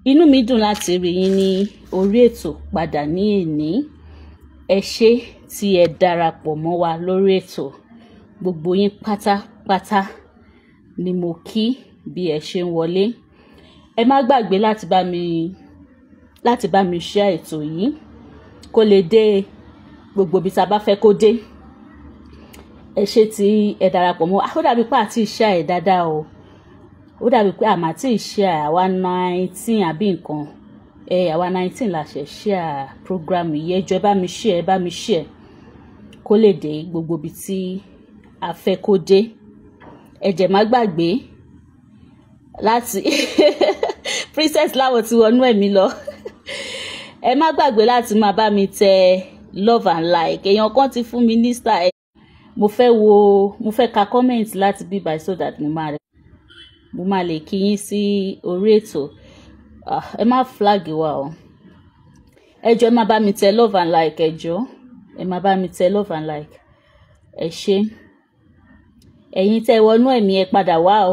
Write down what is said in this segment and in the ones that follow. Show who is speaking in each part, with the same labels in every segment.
Speaker 1: inú mi dùn láti rí yín ní orí ètò padà ní èní ẹ ṣé tí ẹ darapọ̀ mọ́ wa lórí ètò gbogbo yín pátápátá ni mo kí bí ẹ ṣe ń wọlé ẹ má gbàgbé láti bá mi láti bá mi share ètò yìí kó lè dé gbogbo ibi tá a bá fẹ́ kó dé ẹ ṣé tí ẹ darapọ̀ mọ́ ó dàbí pé àti share ẹ̀ dáadáa o ó dàbí pé àmà tí ì share àwa nineteen àbí nǹkan ẹ àwa nineteen la ṣe share program yìí ẹ jọ̀ọ́ ẹ bá mi share ẹ bá mi share kó lè dé gbogbo ibi tí a fẹ́ kó dé ẹ jẹ̀ má gbàgbé láti princess láwọ̀ tí wọnú ẹ̀mí lọ ẹ má gbàgbé láti máa bá mi tẹ love and like èèyàn kan ti fún mi ní star ẹ mo fẹ́ wo mo fẹ́ ka comment láti bí by so that mo máa rẹ mo máa lè kí yín sí orí ètò Ah, ẹ má flag wa o ẹ jọ̀ọ́ ẹ má bá mi tẹ love and like ẹ jọ̀ọ́ ẹ má bá mi tẹ love and like ẹ ṣé ẹ̀yin tẹ́ wọnú ẹ̀mí ẹ padà wá o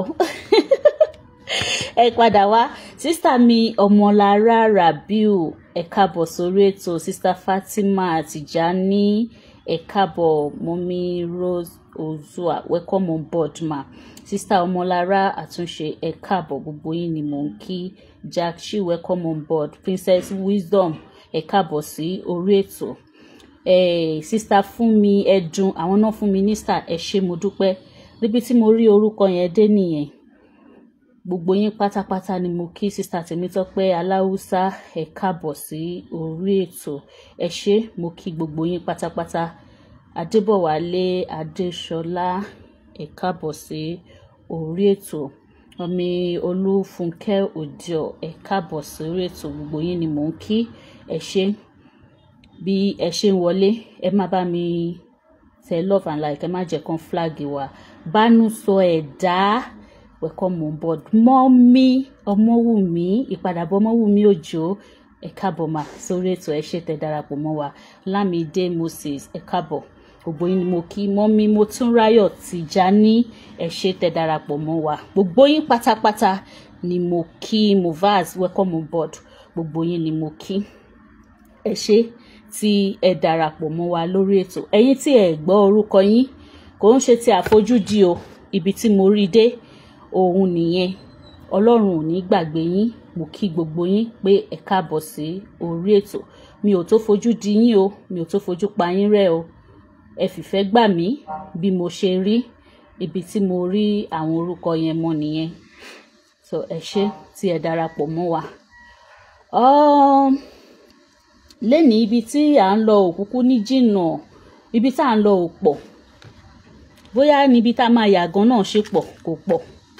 Speaker 1: ẹ padà wá sísítà mi ọmọlára rabiu ẹ káàbọ̀ sórí ètò sísítà fatima tijani ẹ káàbọ̀ mọ́mí rose ozua welcome on board ma sísítà ọmọlára àtúnṣe ẹ káàbọ̀ gbogbo yín ni mò ń kí jack she welcome on board princess wisdom ẹ káàbọ̀ sí orí ètò eh, sísítà fún mi ẹdùn àwọn náà fún mi ní star ẹ ṣé mo dúpẹ́ níbi tí mo rí orúkọ yẹn dé nìyẹn gbogbo yín pátápátá ni mo kí sísá tèmítọ́pẹ́ aláwùsá ẹ káàbọ̀ sí orí ètò ẹ ṣé mo kí gbogbo yín pátápátá adébọ̀wálé adéṣọlá ẹ káàbọ̀ sí orí ètò ọmọ olúfúnkẹ́ òjò ẹ káàbọ̀ sí orí ètò gbogbo yín ni mò ń kí ẹ ṣé bí ẹ ṣe ń wọlé ẹ má bá mi tẹ love and like ẹ má jẹ́ kán flag wa bánú sọ ẹ̀dá welcome on board mọ́mí ọmọwùmí ìpadàbọ̀ ọmọwùmí òjò ẹ káàbọ̀ mà sórí ètò ẹ ṣé tẹ́ darapọ̀ mọ́ wa lámìdé moses ẹ káàbọ̀ gbogbo yín ni mo kí mọ́mí motúnráyọ̀ tìjání ẹ ṣé tẹ́ darapọ̀ mọ́ wa gbogbo yín pátápátá ni mo kí movaz welcome on board gbogbo yín ni mo kí ẹ ṣé tí ẹ darapọ̀ mọ́ wa lórí ètò ẹ̀yin tí ẹ gbọ́ orúkọ yín kò ń ṣe ti àfojúdi o ibi tí mo rí dé òun nìyẹn ọlọ́run ò ní gbàgbé yín mo kí gbogbo yín pé ẹ káàbọ̀ sí orí ètò mi ò tó fojú di yín o mi ò tó fojú pa yín rẹ́ o ẹ fìfẹ́ gbà mí bí mo ṣe rí ibi tí mo rí àwọn orúkọ yẹn mọ́ nìyẹn so ẹ ṣé tí ẹ darapọ̀ mọ́ wa. Um, lẹ́ni ibi tí à ń lọ òkúkú ní jìnnà ibi tá à ń lọ ò pọ̀ bóyá níbi tá a máa yà gan náà ṣe pọ̀ kò pọ̀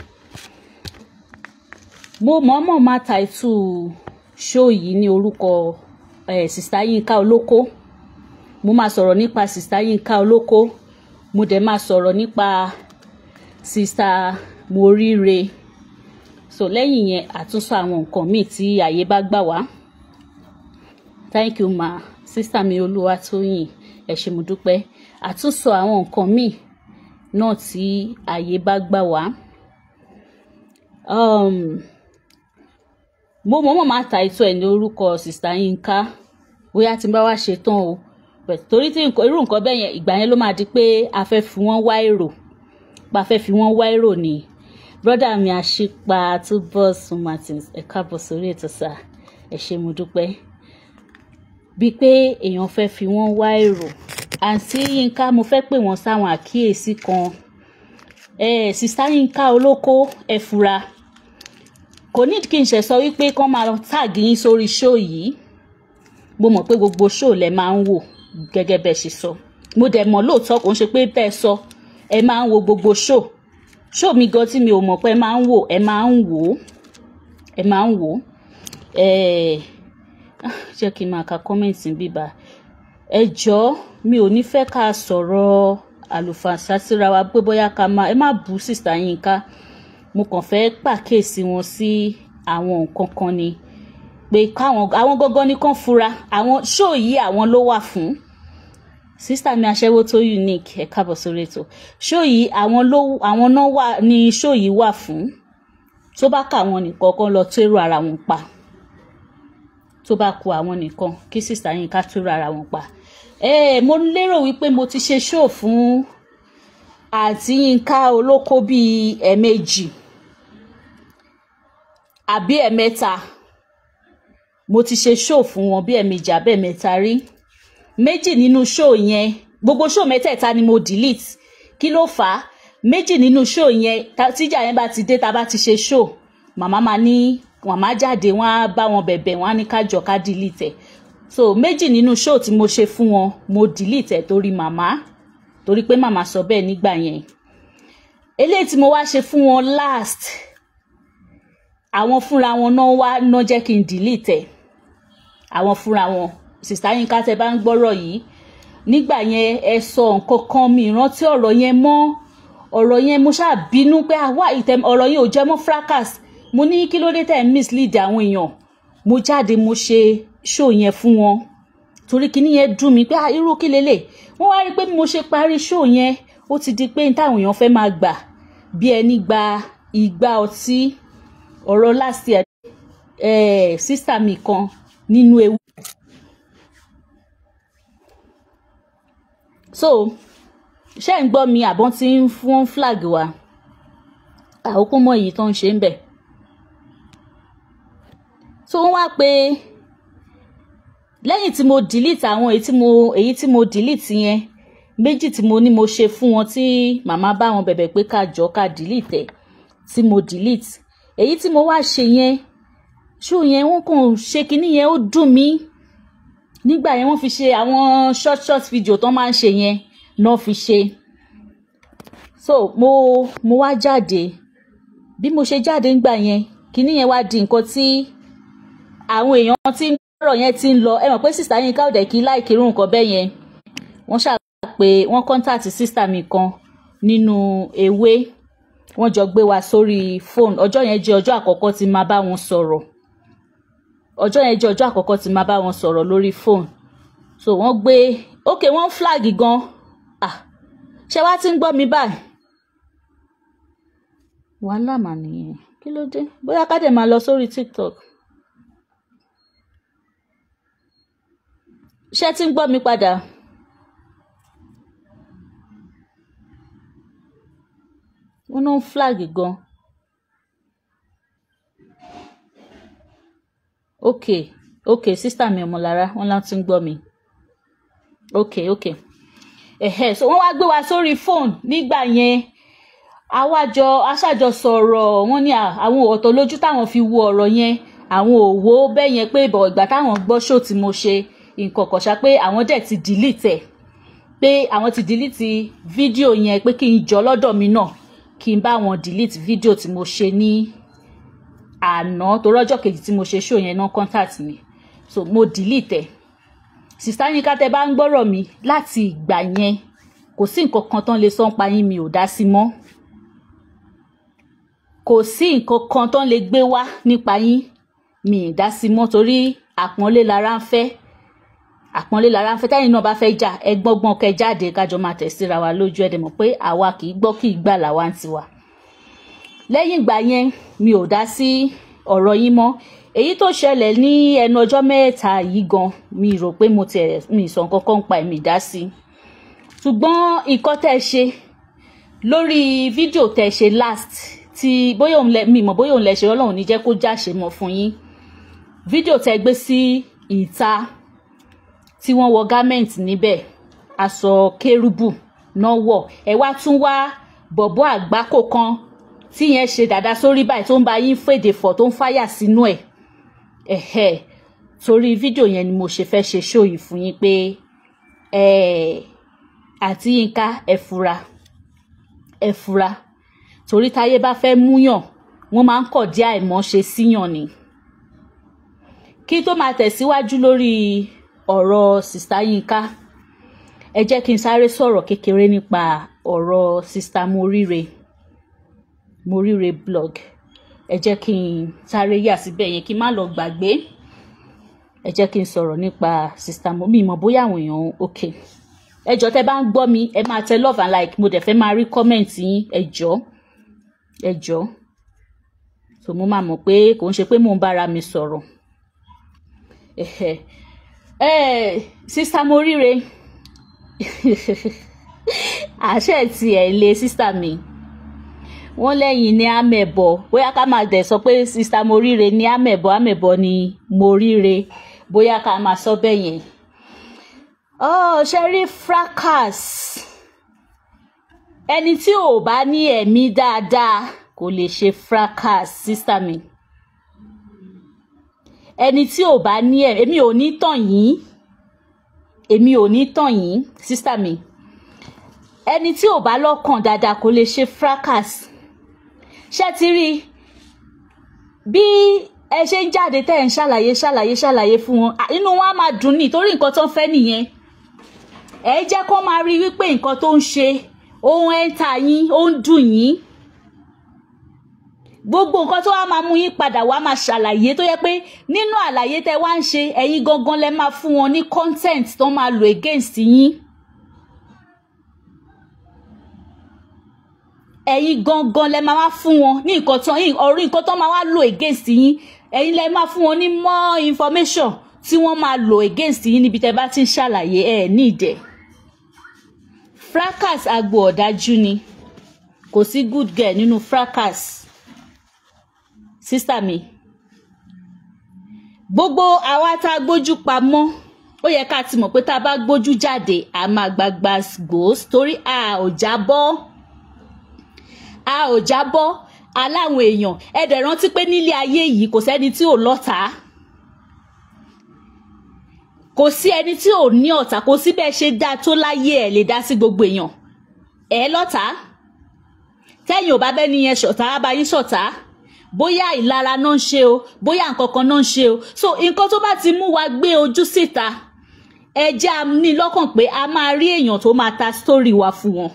Speaker 1: mo mọ̀ọ́mọ̀ máa tàìtù ṣóò yìí ní orúkọ eh, sista Yínká Olóko mo máa sọ̀rọ̀ nípa sista Yínká Olóko mo dẹ̀ máa sọ̀rọ̀ nípa sista Moríre so lẹ́yìn yẹn àtúnṣe àwọn nǹkan míì tí àyè bá gbà wá thank you ma sista mi Olúwatóyìn ẹ ṣé mo dúpẹ́ àtúnṣe àwọn nǹkan míì náà tí àyè bá gbà wá. Um, mo mọ̀ọ́mọ̀ máa ta ètò ẹ̀ ní orúkọ sista Yínká bóyá tí n bá wá ṣe tán o But torí tí nǹkan- irú nǹkan bẹ́ẹ̀ yẹn ìgbà yẹn ló máa di pé a fẹ́ fi wọ́n wá èrò pa fẹ́ fi wọ́n wá èrò ni brọ́dà mi àṣìpa Túbọ̀sún Martins ẹ káàbọ̀ sórí ètò sá ẹ ṣé mo dúpẹ́ bíi pé èèyàn fẹ́ fi wọ́n wá èrò àǹtí Yínká mo fẹ́ pè wọ́n sáwọn àkíyèsí kan eh, sista Yínká Olóko ẹ fura kò ní kí n ṣe sọ wípé kán máa táàgì yín sórí ṣóò yìí mo mọ̀ pé gbogbo ṣóò lẹ máa ń wò gẹ́gẹ́ bẹ́ẹ̀ ṣe sọ mo dẹ̀ mọ̀ lóòótọ́ kò ń ṣe pé bẹ́ẹ̀ sọ ẹ máa ń wo gbogbo ṣóò ṣóò mi gan tí mi ò mọ̀ pé ẹ máa ń wò ẹ máa ń wò ó ẹ máa ń wò ó Eh, ah, jẹ́ kí n máa ka kọ́mẹ̀ntì bíbá ẹ jọ̀ọ́ mi ò ní fẹ́ ká sọ̀rọ̀ àlùfàǹsá síra wa pé bóyá ká máa ẹ má bú sista Yínká mo kàn fẹ́ pàkíyèsí wọn sí àwọn nǹkan kan ni pé káwọn àwọn gangan ní kàn fura àwọn ṣóò yìí àwọn ló wà fún sísítà mi aṣẹ́wó tó unique ẹ káàbọ̀ sórí ètò ṣóò yìí àwọn ló àwọn náà wà ní ṣóò yìí wà fún tó bá kà wọn nìkan kan lọ tó èrò ara wọn pa tó bá ku àwọn nìkan kí sista Yinka tó rárá wọn pa ẹ mo lérò wípé mo ti ṣe show fún àǹtí Yinka olóko bíi ẹ̀ẹ̀mejì àbí ẹ̀ẹ̀mẹ́ta mo ti ṣe show fún wọn bí ẹ̀ẹ̀mejì àbí ẹ̀ẹ̀mẹ́ta rí méjì nínú show yẹn gbogbo show mẹ́tẹ̀ẹ̀ta ni mo delete kí ló fà á méjì nínú show yẹn tíjà yẹn bá ti dé tá a bá ti ṣe show màmá máa ní màmá jáde wọn á bá wọn bẹ̀bẹ̀ wọn á ní kájọ ká delete ẹ̀ so méjì nínú show tí mo ṣe fún wọn mo delete ẹ̀ torí màmá torí pé màmá sọ bẹ́ẹ̀ nígbà yẹn eléyìí tí mo wá ṣe fún wọn last àwọn fúnra wọn náà wá ná jẹ́ kí n delete ẹ̀ àwọn fúnra wọn sista Yinka tẹ bá ń gbọ́rọ̀ yìí nígbà yẹn ẹ sọ nǹkan kan mi ìrántí ọ̀rọ̀ yẹn mọ́ ọ̀rọ̀ yẹn mo ṣáà bínú pé àwa ìtẹ̀ ọ̀rọ̀ yẹn ò jẹ́ mọ́ fracas mo ní kí ló dé tẹ̀ ń mislead àwọn èèyàn mo jáde mo ṣe show yẹn fún wọn torí kíní yẹn dùn mí pé irú kí lélẹ̀ wọ́n wá rí pé bí mo ṣe parí show yẹn ó ti di pé táwọn èèyàn fẹ́ máa gbà bí ẹni gba ìgbà ọtí ọ̀rọ̀ last year eh, sísà mi kan nínú ewu. so ṣé ń gbọ́ mi àbọ̀n tí ń fún flag wa àkókò mọ èyí tó ń ṣe ń bẹ̀. so wọ́n wá pé lẹ́yìn tí mo delete àwọn èyí tí mo èyí tí mo delete yẹn méjì tí mo ní mo ṣe fún wọn tí màmá bá wọn bẹ̀bẹ̀ pé ká jọ ká delete ẹ̀ tí mo delete èyí tí mo wá ṣe yẹn ṣó yẹn wọ́n kàn ṣe kinní yẹn ó dùn mí nígbà yẹn wọ́n fi ṣe àwọn short short video tó máa ń ṣe yẹn náà fi ṣe so mo mo wá jáde bí mo ṣe jáde ńgbà yẹn kinní yẹn wá di nǹkan tí àwọn èèyàn tí ń gbọ́rọ̀ yẹn ti ń lọ ẹ mọ̀ pé sista Yinka ò dẹ̀ kí láìkí irú nǹkan bẹ́ẹ̀ yẹn wọ́n ṣáà pé wọ́n kọ́ńtàtì sista mi kan nínú ewé wọ́n jọ gbé wa sórí fóònù ọjọ́ yẹn jẹ́ ọjọ́ àkọ́kọ́ tí máa bá wọn sọ̀rọ̀ ọjọ́ yẹn jẹ́ ọjọ́ àkọ́kọ́ tí máa bá wọn sọ̀rọ̀ lórí fóònù so wọ́n gbé ok wọ́n flag gan ah ṣé wàá ti ń gbọ́ mi báyìí wàhálà mà nìyẹn kí ló dé bóyá ká dẹ̀ máa lọ sórí tiktok ṣé ti ń gbọ́ mi padà. wọ́n náà ń flag gan. ok ok sísítà mi ọmọlára wọ́n láti ń gbọ́ mi. ok ok ẹ̀hẹ́ so wọ́n wá gbé wa sórí fóònù nígbà yẹn àwájọ aṣájọ sọ̀rọ̀ wọ́n ní àwọn ọ̀tọ̀ lójú táwọn fi wo ọ̀rọ̀ yẹn àwọn ò wo bẹ́ẹ̀ yẹn pé ìbọ̀ ìgbà táwọn gbọ́ ṣó tí mo ṣe nǹkan kọ̀ṣà pé àwọn dẹ̀ ti delete ẹ̀ pé àwọn ti delete fídíò yẹn pé kí n jọ lọ́dọ̀ mi náà kí n bá wọn delete fídíò tí mo ṣe ní àná torí ọjọ́ kejì tí mo ṣe show yẹn náà contact mi so mo delete ẹ̀ sista Yinka tẹ bá ń gbọ́rọ̀ mi láti ìgbà yẹn kò sí nǹkan kan tán lè sọ ń pa yín mi ò dá sí mọ́ kò sí nǹkan kan tán lè gbé wá nípa yín mi ì dá sí mọ́ torí àpọ́nlé lára ń fẹ́ àpọ́nlé lára ń fẹ́ táyìn náà bá fẹ́ jà ẹ gbọ́ngbọ́n kẹ jáde kájọ máa tẹ̀ síra wa lójú ẹ̀ dẹ̀ mọ̀ pé àwa kì í gbọ́ kì í gbà làwa ń tiwa. lẹ́yìn ìgbà yẹn mi ò dá sí ọ̀rọ̀ yín mọ́ èyí tó ṣẹlẹ̀ ní ẹnu ọjọ́ mẹ́ta yìí gan mi rò pé mo tiẹ̀ mi sọ nǹkan kan pa èmi dá sí. ṣùgbọ́n ìkọ́ tẹ́ ẹ ṣe lórí fídíò tẹ́ ẹ ṣe last tí bóyá òun lẹ mi mọ̀ bóyá òun lẹ ṣe ọlọ́run ní jẹ́ kó jáṣe mọ́ fún yín fídíò tẹ́ gbé sí ìta tí wọ́n wọ garment níbẹ̀ aṣọ kérúbù náà wọ̀ ẹ wá tún wá bọ̀bọ́ àgbákò kan tí yẹn ṣe dàda sórí báyìí tó ń bá yín fèdè fọ̀ tó ń fáyà sínú ẹ̀ ẹ̀hẹ́ torí fídíò yẹn ni mo ṣe fẹ́ ṣe ṣó yìí fún yín pé àti Yínká ẹ fura ẹ fura torí táyé bá fẹ́ múyàn wọ́n máa ń kọ̀ dí àìmọ́ ṣe síyàn ni kí tó máa tẹ̀síwájú lórí ọ̀rọ̀ sista Yínká ẹ jẹ́ kí n sáré sọ̀rọ̀ kékeré nípa ọ̀rọ̀ sista Moríre Moríre blog ẹ jẹ́ kí n sáré yà síbẹ̀ yẹn kí n má lọ gbàgbé ẹ jẹ́ kí n sọ̀rọ̀ nípa sista mo mi mọ̀ bóyá àwọn èèyàn ok ẹ jọ̀ọ́ tẹ́ bá ń gbọ́ mi ẹ máa tẹ love and like mo dẹ̀ fẹ́ máa rí comment yín ẹ jọ̀ọ́ ẹ jọ̀ọ́ so mo máa mọ̀ pé kò ń ṣe pé mò ń bára mi sọ̀rọ̀ sista moríire àṣẹ tiẹ̀ lé sista mi wọ́n lẹ́yìn ní amẹ̀bọ bóyá ká máa dẹ̀ sọ pé sista moríire ní amẹ̀bọ amẹ̀bọ ní moríire bóyá ká máa sọ bẹ́ẹ̀ yẹn. oh ṣe rí fracas ẹni tí ò bá ní ẹ̀mí dáadáa kò lè ṣe fracas sista mi ẹni tí ò bá ní ẹ̀mí èmi ò ní tàn yín èmi ò ní tàn yín sista mi ẹni tí ò bá lọ́kàn dáadáa kò lè ṣe fracas ṣé ti rí bí ẹ ṣe ń jáde tẹ́ ẹ̀ ń ṣàlàyé ṣàlàyé ṣàlàyé fún wọn inú wọn á máa dùn ní torí nǹkan tó ń fẹ́ nìyẹn ẹ jẹ́ kó máa rí wípé nǹkan tó ń ṣe ohun ẹ̀ ń ta yín ó ń dùn yín gbogbo nǹkan tó wá máa mú yín padà wá máa ṣàlàyé tó yẹ pé nínú àlàyé tẹ́ wá ń ṣe ẹ̀yin gangan lẹ máa fún wọn ní content tó máa lò against yín. ẹ̀yin gangan lẹ máa wá fún wọn ní nǹkan tán yín ọ̀rí nǹkan tó máa wá lò against yín ẹ̀yin lẹ máa fún wọn ní more information tí wọ́n máa lò against yín níbi tẹ́ bá ti ń ṣàlàyé ẹ̀ ní ìdẹ̀. fracas agbo ọ̀dájú ni kò sí good girl nínú fracas sísítà mi gbogbo àwa tá a gbójú pamọ́ ó yẹ ká ti mọ̀ pé tá a bá gbójú jáde a máa gbagba gbòós torí a ò jábọ́ a ò jábọ́ aláwọn èèyàn ẹ dẹ̀ rántí pé nílé ayé yìí kò sẹ́ni tí ò lọ́ta kò sí ẹni tí ò ní ọ̀tá kò sí bẹ́ẹ̀ ṣe dáa tó láyé ẹ̀ lè dá sí gbogbo èèyàn ẹ lọ́ta tẹ́yìn ò bá bẹ́ni yẹn ṣọ̀tá á bá yín ṣọ̀tá bóyá ìlara náà ń ṣe o bóyá nǹkan kan náà ń ṣe o so nǹkan tó bá ti mú wa gbé ojú síta ẹ jẹ́ a ní lọ́kàn pé a máa rí èèyàn tó máa ta story wa fún wọn.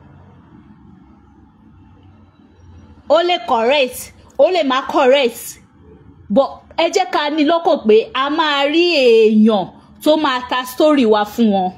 Speaker 1: ó lè correct ó lè má correct but ẹ jẹ́ ká ní lọ́kàn pé a máa rí èèyàn tó máa ta story wa fún wọn.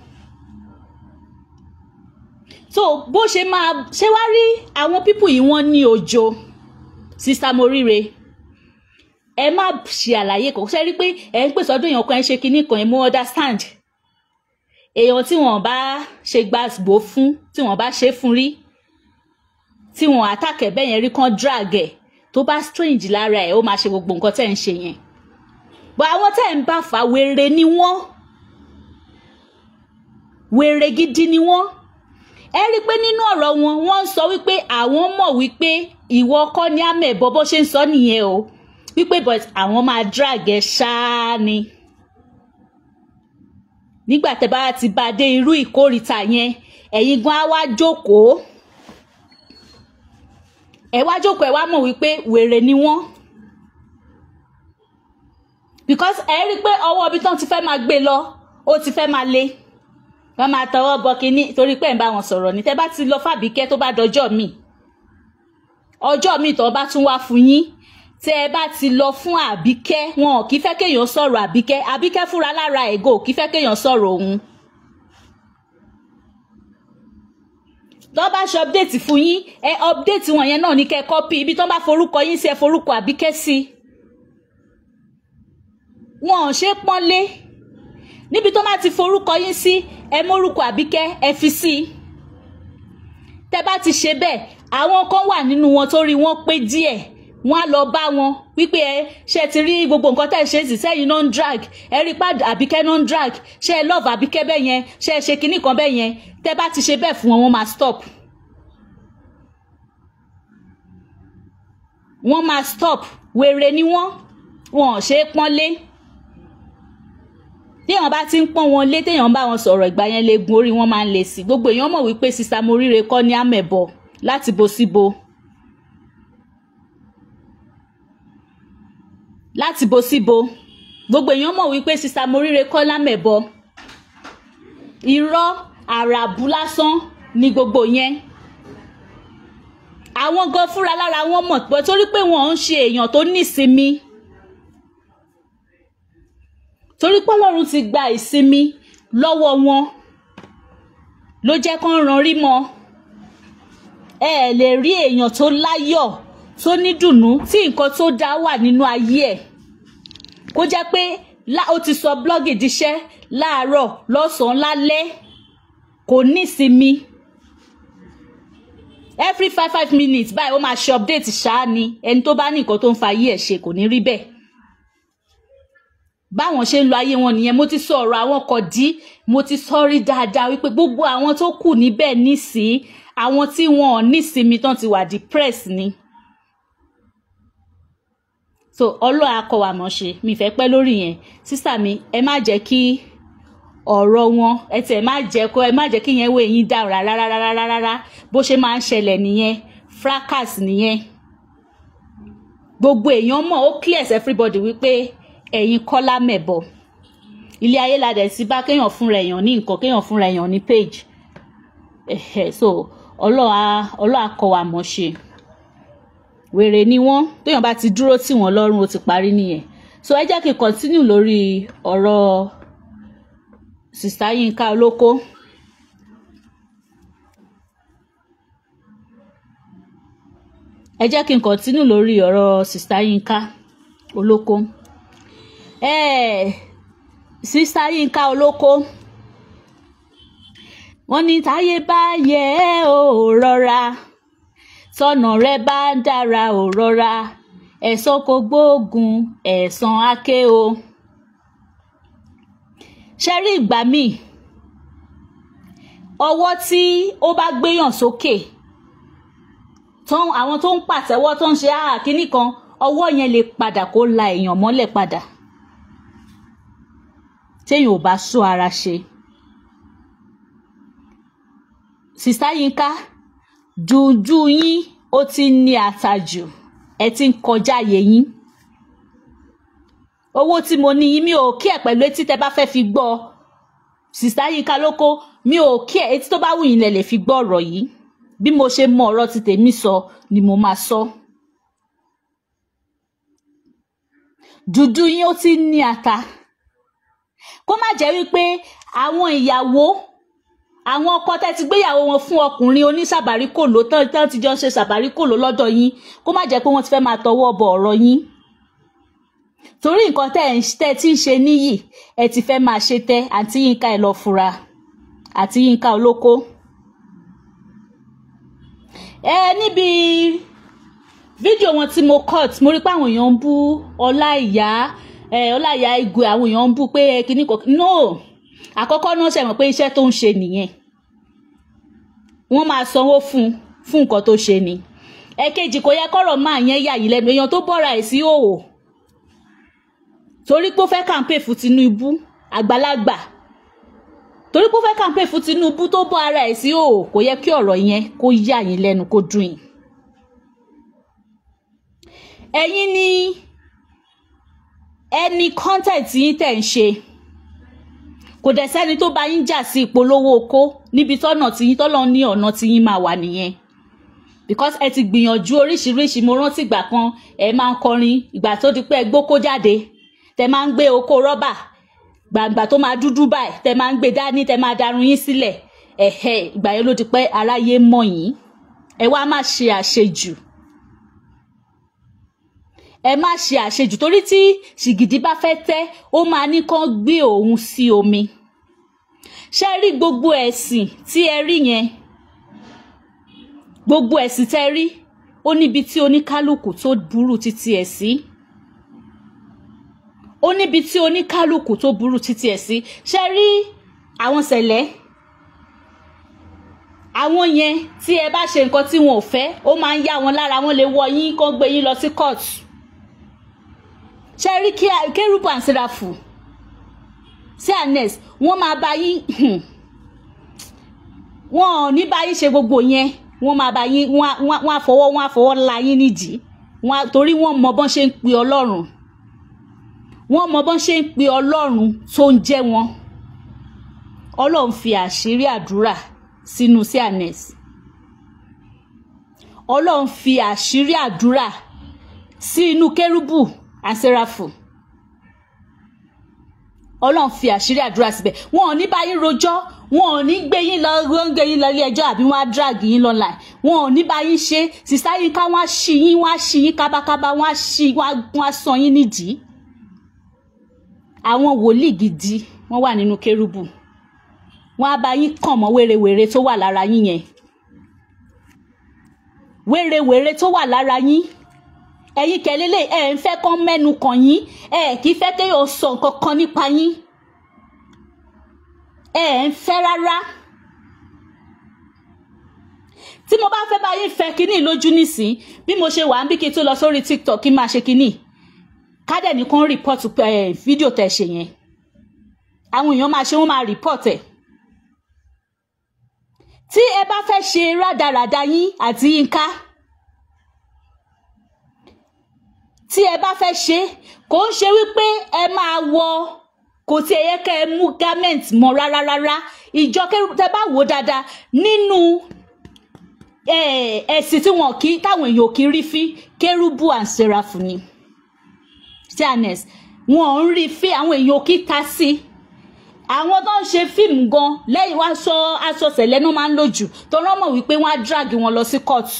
Speaker 1: so bó ṣe máa ṣe wá rí àwọn pípù yìí wọ́n ní òjò sista moríire ẹ má ṣe àlàyé kan ṣe rí pé ẹ ń pèsè ọdún èèyàn kan ẹ ṣe kinní kan ẹ mú understand èèyàn tí wọn bá ṣe gbàgbó fún tí wọn bá ṣe fún rí tí wọn àtàkẹ bẹ́ẹ̀ yẹn rí kan drag ẹ̀ tó bá strange lára ẹ̀ ó máa ṣe gbogbo nǹkan tẹ́ ń ṣe yẹn bọ́ àwọn tẹ́ ń bá fà wèrè ni wọ́n wèrè gidi ni wọ́n ẹ rí i pé nínú ọ̀rọ̀ wọn wọ́n ń sọ wípé àwọn mọ̀ wípé ìwọ kọ́ ní àmẹ̀bọ bó ṣe ń sọ nìyẹn o wípé but àwọn máa drag ẹ ṣáá ni nígbà tẹ́ bá ti bá dé irú ìkórìtà yẹn ẹ̀yin gan á wá jókòó ẹ wá jókòó ẹ wá mọ̀ wípé wèrè ni wọ́n because ẹ rí i pé ọwọ́ ibi tán ti fẹ́ máa gbé lọ ó ti fẹ́ máa le wọ́n máa tọwọ́ bọ kínní torí pé ẹ̀ ń bá wọn sọ̀rọ̀ ní tẹ́ bá ti lọ fàbíkẹ́ tó bá dọjọ́ míì ọjọ́ míì tó bá tún wá fún yín tẹ́ ẹ bá ti lọ fún àbíkẹ́ wọn ò kí fẹ́ kéèyàn sọ̀rọ̀ àbíkẹ́ àbíkẹ́ fúnra lára ẹ̀gọ́ ò kí fẹ́ kéèyàn sọ̀rọ̀ òun. tó bá ṣe update fún yín ẹ update wọn yẹn náà ní kẹ́ kọ́pì ibi tó bá forúkọ yín sí ẹ forúkọ àbíkẹ́ sí. wọn ò ṣe pọ́nlé níbi tó bá ti forúkọ yín sí ẹ mórúkọ àbíkẹ́ ẹ fi sí i. tẹ́ bá ti ṣe bẹ́ẹ̀ àwọn kan wà nínú wọn tó rí wọn pé díẹ̀ wọn á lọ bá wọn wípé ẹ ṣe ti rí gbogbo nǹkan tẹ́ ẹ ṣe sì sẹ́yìn náà ń drag ẹ rí pad àbíkẹ́ náà ń drag ṣe ẹ love àbíkẹ́ bẹ́ẹ̀ yẹn ṣe ẹ ṣe kinní kan bẹ́ẹ̀ yẹn tẹ́ bá ti ṣe bẹ́ẹ̀ fún wọn wọ́n máa stop. wọ́n máa stop wèrè ni wọ́n wọn ò ṣe é pọ́nlé téèyàn bá ti ń pọ́n wọn lé téèyàn bá wọn sọ̀rọ̀ ìgbà yẹn lè gun orí wọn máa ń le sí gbogbo èèyàn mọ̀ wípé sista moríire kọ́ ní àmẹ̀bọ láti bo síbo. láti bo síbo gbogbo èèyàn mọ̀ wípé sista moríire kọ́ lámẹ̀bọ irọ́ àràbù lásán ni gbogbo yẹn àwọn gan fúnra lára wọn mọ̀ pé torí pé wọn ń ṣe èèyàn tó nísinmi torí pé Ọlọ́run ti gba ìsinmi lọ́wọ́ wọn ló jẹ́ kán ran rí mọ́ ẹ ẹ̀ lè rí èèyàn tó láyọ̀ tó ní dùnnú tí nǹkan tó dá wà nínú ayé ẹ̀ kó jẹ́ pé lá ó ti sọ blọ́gì díṣẹ́ láàárọ̀ lọ́sàn-án lálẹ́ kò ní ìsinmi every five five minutes báyìí ó máa ṣe update ṣáá ni ẹni tó bá ní nǹkan tó ń fa ayé ẹ̀ ṣe kò ní rí bẹ́ẹ̀ báwọn ṣe ń lo ayé wọn nìyẹn mo ti sọ ọ̀rọ̀ àwọn kan dí mo ti sọ rí dáadáa wípé gbogbo àwọn tó kù níbẹ̀ nísìí àwọn tí wọn ò nísinmi tán ti wà depressed ni so ọlọ́run akọwà mọ̀ ṣe mi fẹ́ pẹ́ lórí yẹn sísà mi ẹ má jẹ́ kí ọ̀rọ̀ wọn ẹ tẹ̀ má jẹ́ kó ẹ má jẹ́ kí yẹn wo eyín dà rárá rárá rárá bó ṣe máa ń ṣẹlẹ̀ nìyẹn fracas nìyẹn gbogbo èèyàn mọ̀ ó clear sí everybody wípé ẹ̀yin kọ́lá mẹ̀bọ ilé ayé la dẹ̀ sí bá kéèyàn fúnra èèyàn ní nǹkan kéèyàn fúnra èèyàn ní page ẹ̀hẹ̀ so ọlọ́run akọwà mọ̀ ṣe wèrè ni wọ́n téèyàn bá ti dúró tì wọ́n lọ́rùn ó ti parí nìyẹn so ẹ jẹ́ kí n continue lórí ọ̀rọ̀ sista Yínká Olóko ẹ jẹ́ kí n continue lórí ọ̀rọ̀ sista Yínká Olóko eh, sista Yínká Olóko wọ́n ní táyé bá yẹ ẹ́ ò rọra tọ́nà rẹ bá dára ò rọra ẹ̀san kò gbóògùn ẹ̀san áké o. ṣe rí ìgbà míì ọwọ́ tí ó bá gbéyàn sókè tán àwọn tó ń pàtẹ́wọ́ tó ń ṣe áhà kínní kan ọwọ́ yẹn lè padà kó la èèyàn mọ́lẹ̀ padà téèyàn ò bá sọ ara ṣe. sista Yínká jùjú yín ó ti ní àtàjù ẹ ti ń kọjá àyè yín owó tí mo ní yín mi ò kí ẹ pẹ̀lú etí tẹ bá fẹ́ fi gbọ́ sista Yínká Olóko mi ò kí ẹ etí tó bá wù yín lẹ lè fi gbọ́ ọ̀rọ̀ yìí bí mo ṣe mọ ọ̀rọ̀ ti tèmi sọ ni mo máa sọ jùjú yín ó ti ní ata kó má jẹ́ wípé àwọn ìyàwó àwọn ọkọ tẹ́ ti gbéyàwó wọn fún ọkùnrin oníṣàbáríkòló tán tán ti jọ ń ṣe ṣàbáríkòló lọ́dọ̀ yín kó má jẹ́ pé wọ́n ti fẹ́ máa tọwọ́ bọ ọ̀rọ̀ yín torí nǹkan tẹ́ ẹ̀ tẹ́ ti ń ṣe níyì ẹ ti fẹ́ máa ṣe tẹ́ àǹtí Yínká ẹ lọ fura àǹtí Yínká Olóko. ẹ níbi fídíò wọn tí mo cut mo rí pé àwọn èèyàn ń bú Ọláìyá ẹ Ọláìyá Igwe àwọn èèyàn ń bú pé kíní kan no àkọ́kọ́ náà ṣe mọ̀ pé iṣẹ́ tó ń ṣe nìyẹn wọ́n máa sanwó fún fún nǹkan tó ṣe ni ẹ̀kejì kò yẹ kọ́rọ̀ máa yẹn yà yìí lẹ́nu èèyàn tó bọ́ra ẹ̀ sí òwò torí pé ó fẹ́ kàǹpé fún Tinubu àgbàlagbà torí pé ó fẹ́ kàǹpé fún Tinubu tó bọ́ ara ẹ̀ sí òwò kò yẹ kí ọ̀rọ̀ yẹn kó yà yín lẹ́nu kó dùn yín ẹ̀yin ni ẹni kọ́ńtẹ̀tì yín tẹ̀ ń ṣe kò dẹ̀ sẹ́ni tó bá yín jà sí ìpolówó oko níbi tọ́nà tí yín tọ́lọ́ ní ọ̀nà tí yín máa wà nìyẹn because ẹ ti gbìyànjú oríṣiríṣi mo rántí ìgbà kan ẹ máa ń kọrin ìgbà tó di pé ẹ gbókó jáde tẹ máa ń gbé oko rọ́bà gbàǹgbà tó máa dúdú báyìí tẹ máa ń gbé dání tẹ máa darun yín sílẹ̀ ẹ̀hẹ́ ìgbà yẹn ló di pé aráyé mọ̀ yín ẹ wá má ṣe àṣejù ẹ má ṣe àṣejù torí tí ṣìgìdì bá fẹ́ tẹ́ ó máa ní kán gbé òun sí omi ṣe rí gbogbo ẹ̀sìn tí ẹ rí yẹn gbogbo ẹ̀sìn tẹ́ rí ó níbi tí oníkálukú tó burú títí ẹ̀ sí ó níbi tí oníkálukú tó burú títí ẹ̀ sí ṣe rí àwọn sẹ̀lẹ̀ àwọn yẹn tí ẹ bá ṣe nǹkan tí wọn ò fẹ́ ó máa ń yá wọn lára wọn lè wọ yín kán gbé yín lọ sí kóòtù ṣe rí kérúbù and sẹ́ráfù sí anes wọ́n máa bá yín wọ́n ò ní bá yín ṣe gbogbo yẹn wọ́n máa bá yín wọ́n á fọwọ́ wọ́n á fọwọ́ la yín nídìí wọ́n torí wọ́n mọ bọ́n ṣe ń pe ọlọ́run wọ́n mọ bọ́n ṣe ń pe ọlọ́run tó ń jẹ́ wọn ọlọ́run fi àṣírí àdúrà sínú sí anes ọlọ́run fi àṣírí àdúrà sí inú kérúbù àsẹ́ráfù ọlọ́run fi àṣírí àdúrà síbẹ̀ wọn ò ní bá yín rojọ́ wọn ò ní gbé yín lọ gbé yín lọ ilé ẹjọ́ àbí wọn á drag yín lọ́la wọn ò ní bá yín ṣe sísá yín ká wọn á ṣí yín wọn á ṣí yín kábákábá wọn á ṣí wọn á sàn yín nídìí àwọn wòlíì gidi wọ́n wà nínú kérúbù wọ́n á bá yín kàn mọ́ wérewère tó wà lára yín yẹn wérewère tó wà lára yín ẹ̀yin kẹlẹ́lẹ́ ẹ̀ ń fẹ́ kán mẹ́nu kàn yín ẹ̀ kì í fẹ́ kéèyàn sọ nǹkan kan nípa yín ẹ̀ ń fẹ́ rárá tí mo bá fẹ́ bá yín fẹ́ kínní lójú nísìn bí mo ṣe wà ń bí kí n tó lọ sórí tiktok kí n máa ṣe kínní kádẹ̀ ní kán rìpọ́tù fídíò tẹ̀ ṣe yẹn àwọn èèyàn máa ṣe wọ́n máa rìpọ́tù ẹ̀ tí ẹ bá fẹ́ ṣe rádaràda yín àti yínká tí ẹ bá fẹ́ ṣe kò ń ṣe wípé ẹ máa wọ kò tí ẹ yẹ kẹ́ ẹ mú garment mọ́ rárá rárá ìjọ tẹ bá wò dáadáa nínú ẹ̀sìn tí wọn kì í táwọn èèyàn kì í rí fín kérúbù and serafu ni fairness wọn ò ń rí fín àwọn èèyàn kì í ta sí i àwọn tó ń ṣe fíìmù gan lẹ́yìn wá aṣọ aṣọ sẹ̀lẹ̀ náà máa ń lò jù tó rán mọ̀ wípé wọ́n á drag wọn lọ sí kóòtù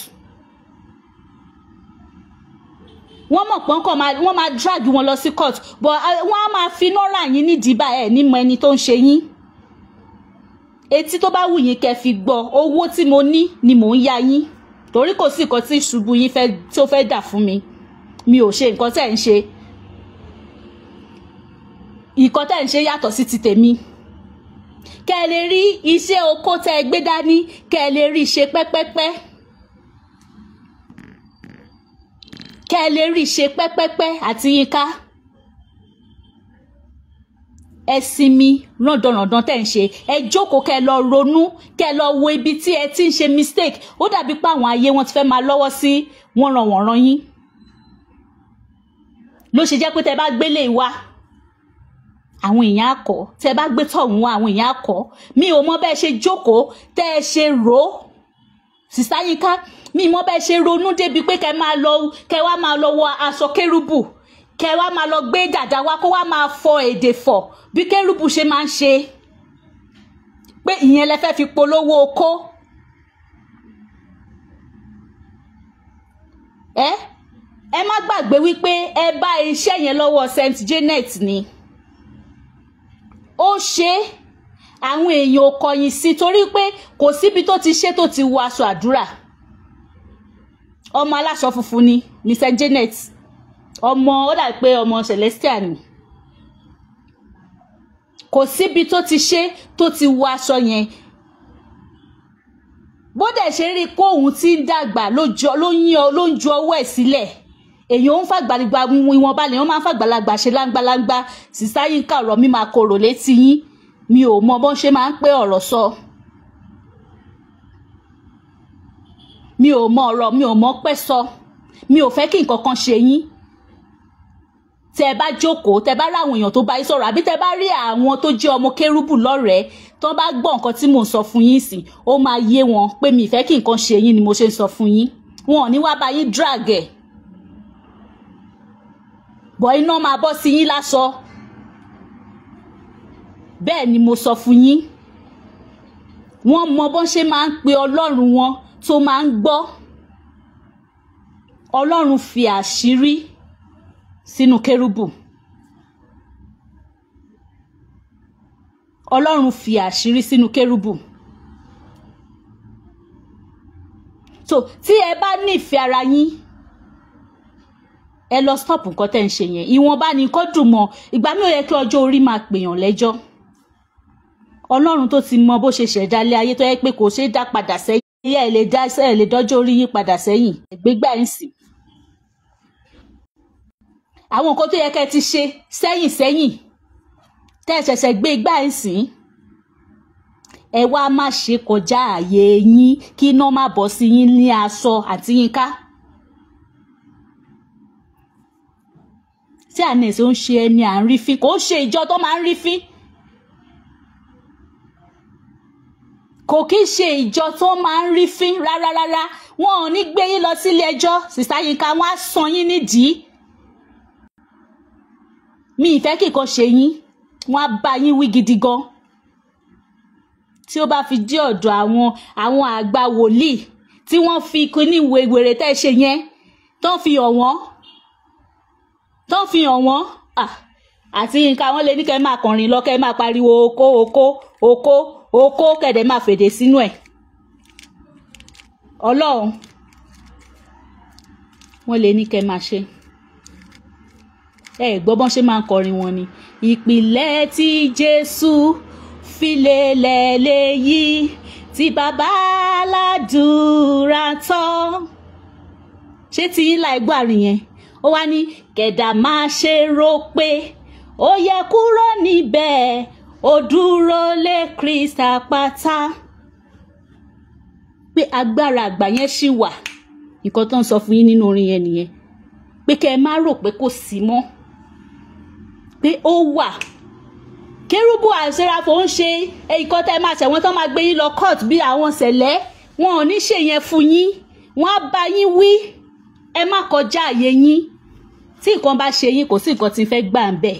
Speaker 1: wọ́n mọ̀ pọ́n kàn wọ́n máa drag wọn lọ sí kóòtù but wọ́n á máa fi iná rà yín nídìí bá ẹ̀ nímọ̀ ẹni tó ń ṣe yín etí tó bá wù yín kẹ́ fi gbọ́ owó tí mo ní ni mò ń ya yín torí kò sí nǹkan tí ṣubú yín tó fẹ́ dà fún mi mi ò ṣe nǹkan tẹ́ ń ṣe ìkọ́ tẹ́ ń ṣe yàtọ̀ sí ti tèmi kẹ́ ẹ lè rí iṣẹ́ oko tẹ́ ẹ gbé dání kẹ́ ẹ lè rí ṣe pẹ́pẹ́pẹ́ kẹ́ ẹ lè rí ṣe pẹ́pẹ́pẹ́ àti yínká ẹ sinmi rándanràndan tẹ́ ń ṣe ẹ jókòó kẹ́ ẹ lọ ronú kẹ́ ẹ lọ wo ibi tí ẹ ti ń ṣe mistake ó dàbí pé àwọn ayé wọn ti fẹ́ máa lọ́wọ́ sí wọ́nranwọ̀nran yín ló ṣe jẹ́ pé tẹ́ bá gbélé wa àwọn èèyàn akọ tẹ bá gbé tọ̀hún wá àwọn èèyàn akọ mi ò mọ bẹ́ẹ̀ ṣe jókòó tẹ́ ẹ ṣe rò ó sísá yínká mi mọ bẹ́ẹ̀ ṣe ronú débi pé kẹ́ máa lọ kẹ́ wá máa lọ wọ aṣọ kérúbù kẹ́ wá máa lọ gbé dàda wá kó wá máa fọ èdè fọ bí kérúbù ṣe máa ń ṣe pé ìyẹn lẹ fẹ́ fi polówó okó ẹ ẹ má gbàgbé wípé ẹ bá iṣẹ́ yẹn lọ́wọ́ Saint Janet ni ó ṣe é àwọn èèyàn ò kọ̀yìn sí torí pé kò síbi tó ti ṣe tó ti wọ aṣọ àdúrà ọmọ aláṣọ funfun ni ní Saint Janet ọmọ ó dà pé ọmọ Celestial ni kò síbi tó ti ṣe tó ti wọ aṣọ yẹn bó dẹ̀ ṣe rí i pé òun ti ń dàgbà ló ń ju ọwọ́ ẹ̀ sílẹ̀ èèyàn ń fàgbàlagbà ìwọ̀nba lèèyàn máa ń fàgbàlagbà ṣe láńgbàláńgbà sísá Yínká ọ̀rọ̀ mi máa korò létí yín mi ò mọ bọ́n ṣe máa ń pé ọ̀rọ̀ sọ mi ò mọ ọ̀rọ̀ mi ò mọ pẹ́ sọ mi ò fẹ́ kí nǹkan kan ṣe yín tẹ bá jókòó tẹ bá ráwọn èèyàn tó bá yín sọ̀rọ̀ àbí tẹ bá rí àwọn tó jẹ́ ọmọ kérúbù lọ́rẹ̀ẹ́ tó bá gbọ́ nǹkan tí mò ń sọ fún yín sí ó máa yé wọn pé mi ìfẹ́ kí nǹkan ṣe yín ni mo ṣe ń sọ fún yín wọn ò ní wá bá yín drag ẹ̀ bọ̀ iná máa bọ́ sí yín lásọ bẹ́ẹ̀ ni mo sọ fún yín wọ́n mọ bọ́n ṣe máa ń pe ọlọ́run wọn tó máa ń gbọ́ ọlọ́run fi àṣírí sínú kérúbù ọlọ́run fi àṣírí sínú kérúbù so tí ẹ bá nífẹ̀ẹ́ ara yín ẹ lọ stop nǹkan tẹ́ ń ṣe yẹn ìwọ̀nba ni nǹkan dùn mọ́ ìgbà mi ò yẹ kí ọjọ́ orí máa pèèyàn lẹ́jọ́ ọlọ́run tó ti mọ bó ṣe ṣẹ̀dá ilé ayé tó yẹ pé kò ṣeé dá padà sẹ́yìn ẹ̀ lè dá ẹ̀ lè dọ́jọ́ orí yín padà sẹ́yìn ẹ̀gbẹ́gbà ẹ̀ ń sìn. àwọn nǹkan tó yẹ kẹ́ ẹ ti ṣe sẹ́yìn sẹ́yìn tẹ́ ẹ ṣẹ̀ṣẹ̀ gbé igbá ẹ̀ ń sìn ẹ wá má ṣe kọjá ààyè yín kí iná má bọ́ sí yín ní aṣọ àti yín ká. tí ànẹ́sì ó ń ṣe ẹni à ń rí fín kò ń ṣe ìjọ tó máa ń rí fín kò kí ń ṣe ìjọ tó máa ń rí fín rárá rárá wọn ò ní gbé yín lọ sílé ẹjọ́ sísá Yínká wọn á san yín nídìí mi ìfẹ́ kíkan ṣe yín wọn á bá yín wí gidi gan tí ó bá fi dé ọ̀dọ̀ àwọn àwọn àgbà wòlíì tí wọ́n fi kíní wèrè tẹ́ ṣe yẹn tó fi hàn wọ́n tó fi hàn wọ́n àti nǹkan àwọn lè ní kẹ́ máa kọrin lọ kẹ́ máa pariwo oko oko oko oko kẹ̀dẹ̀ máa fèdè sínú ẹ̀ ọlọ́run wọ́n lè ní kẹ́ máa ṣe ẹ gbọ́ bọ́n ṣe máa ń kọrin wọn ni ìpìlẹ̀ tí Jésù fi lélẹ̀ léyìí tí bàbá aládùúrà tọ́ ṣé tí yín láì gbọ́ àrùn yẹn ó wá ní kẹ̀dà máa ṣe rò pé ó yẹ kúrò níbẹ̀ ó dúró lé Kristi àpáta pé agbára àgbà yẹn ṣì wà nǹkan tó ń sọ fún yín nínú orin yẹn nìyẹn pé kẹ́ ẹ má rò pé kò sí mọ́ pé ó wà kérúbù àṣẹrafò ń ṣe nǹkan tẹ́ ẹ máa ṣẹ̀wọ̀n tó máa gbé yín lọ court bí àwọn ṣẹlẹ̀ wọn ò ní ṣe yẹn fún yín wọn á bá yín wí ẹ má kọjá àyè yín tí nǹkan bá ṣe yín kò sí nǹkan tí ń fẹ́ gbà ń bẹ̀.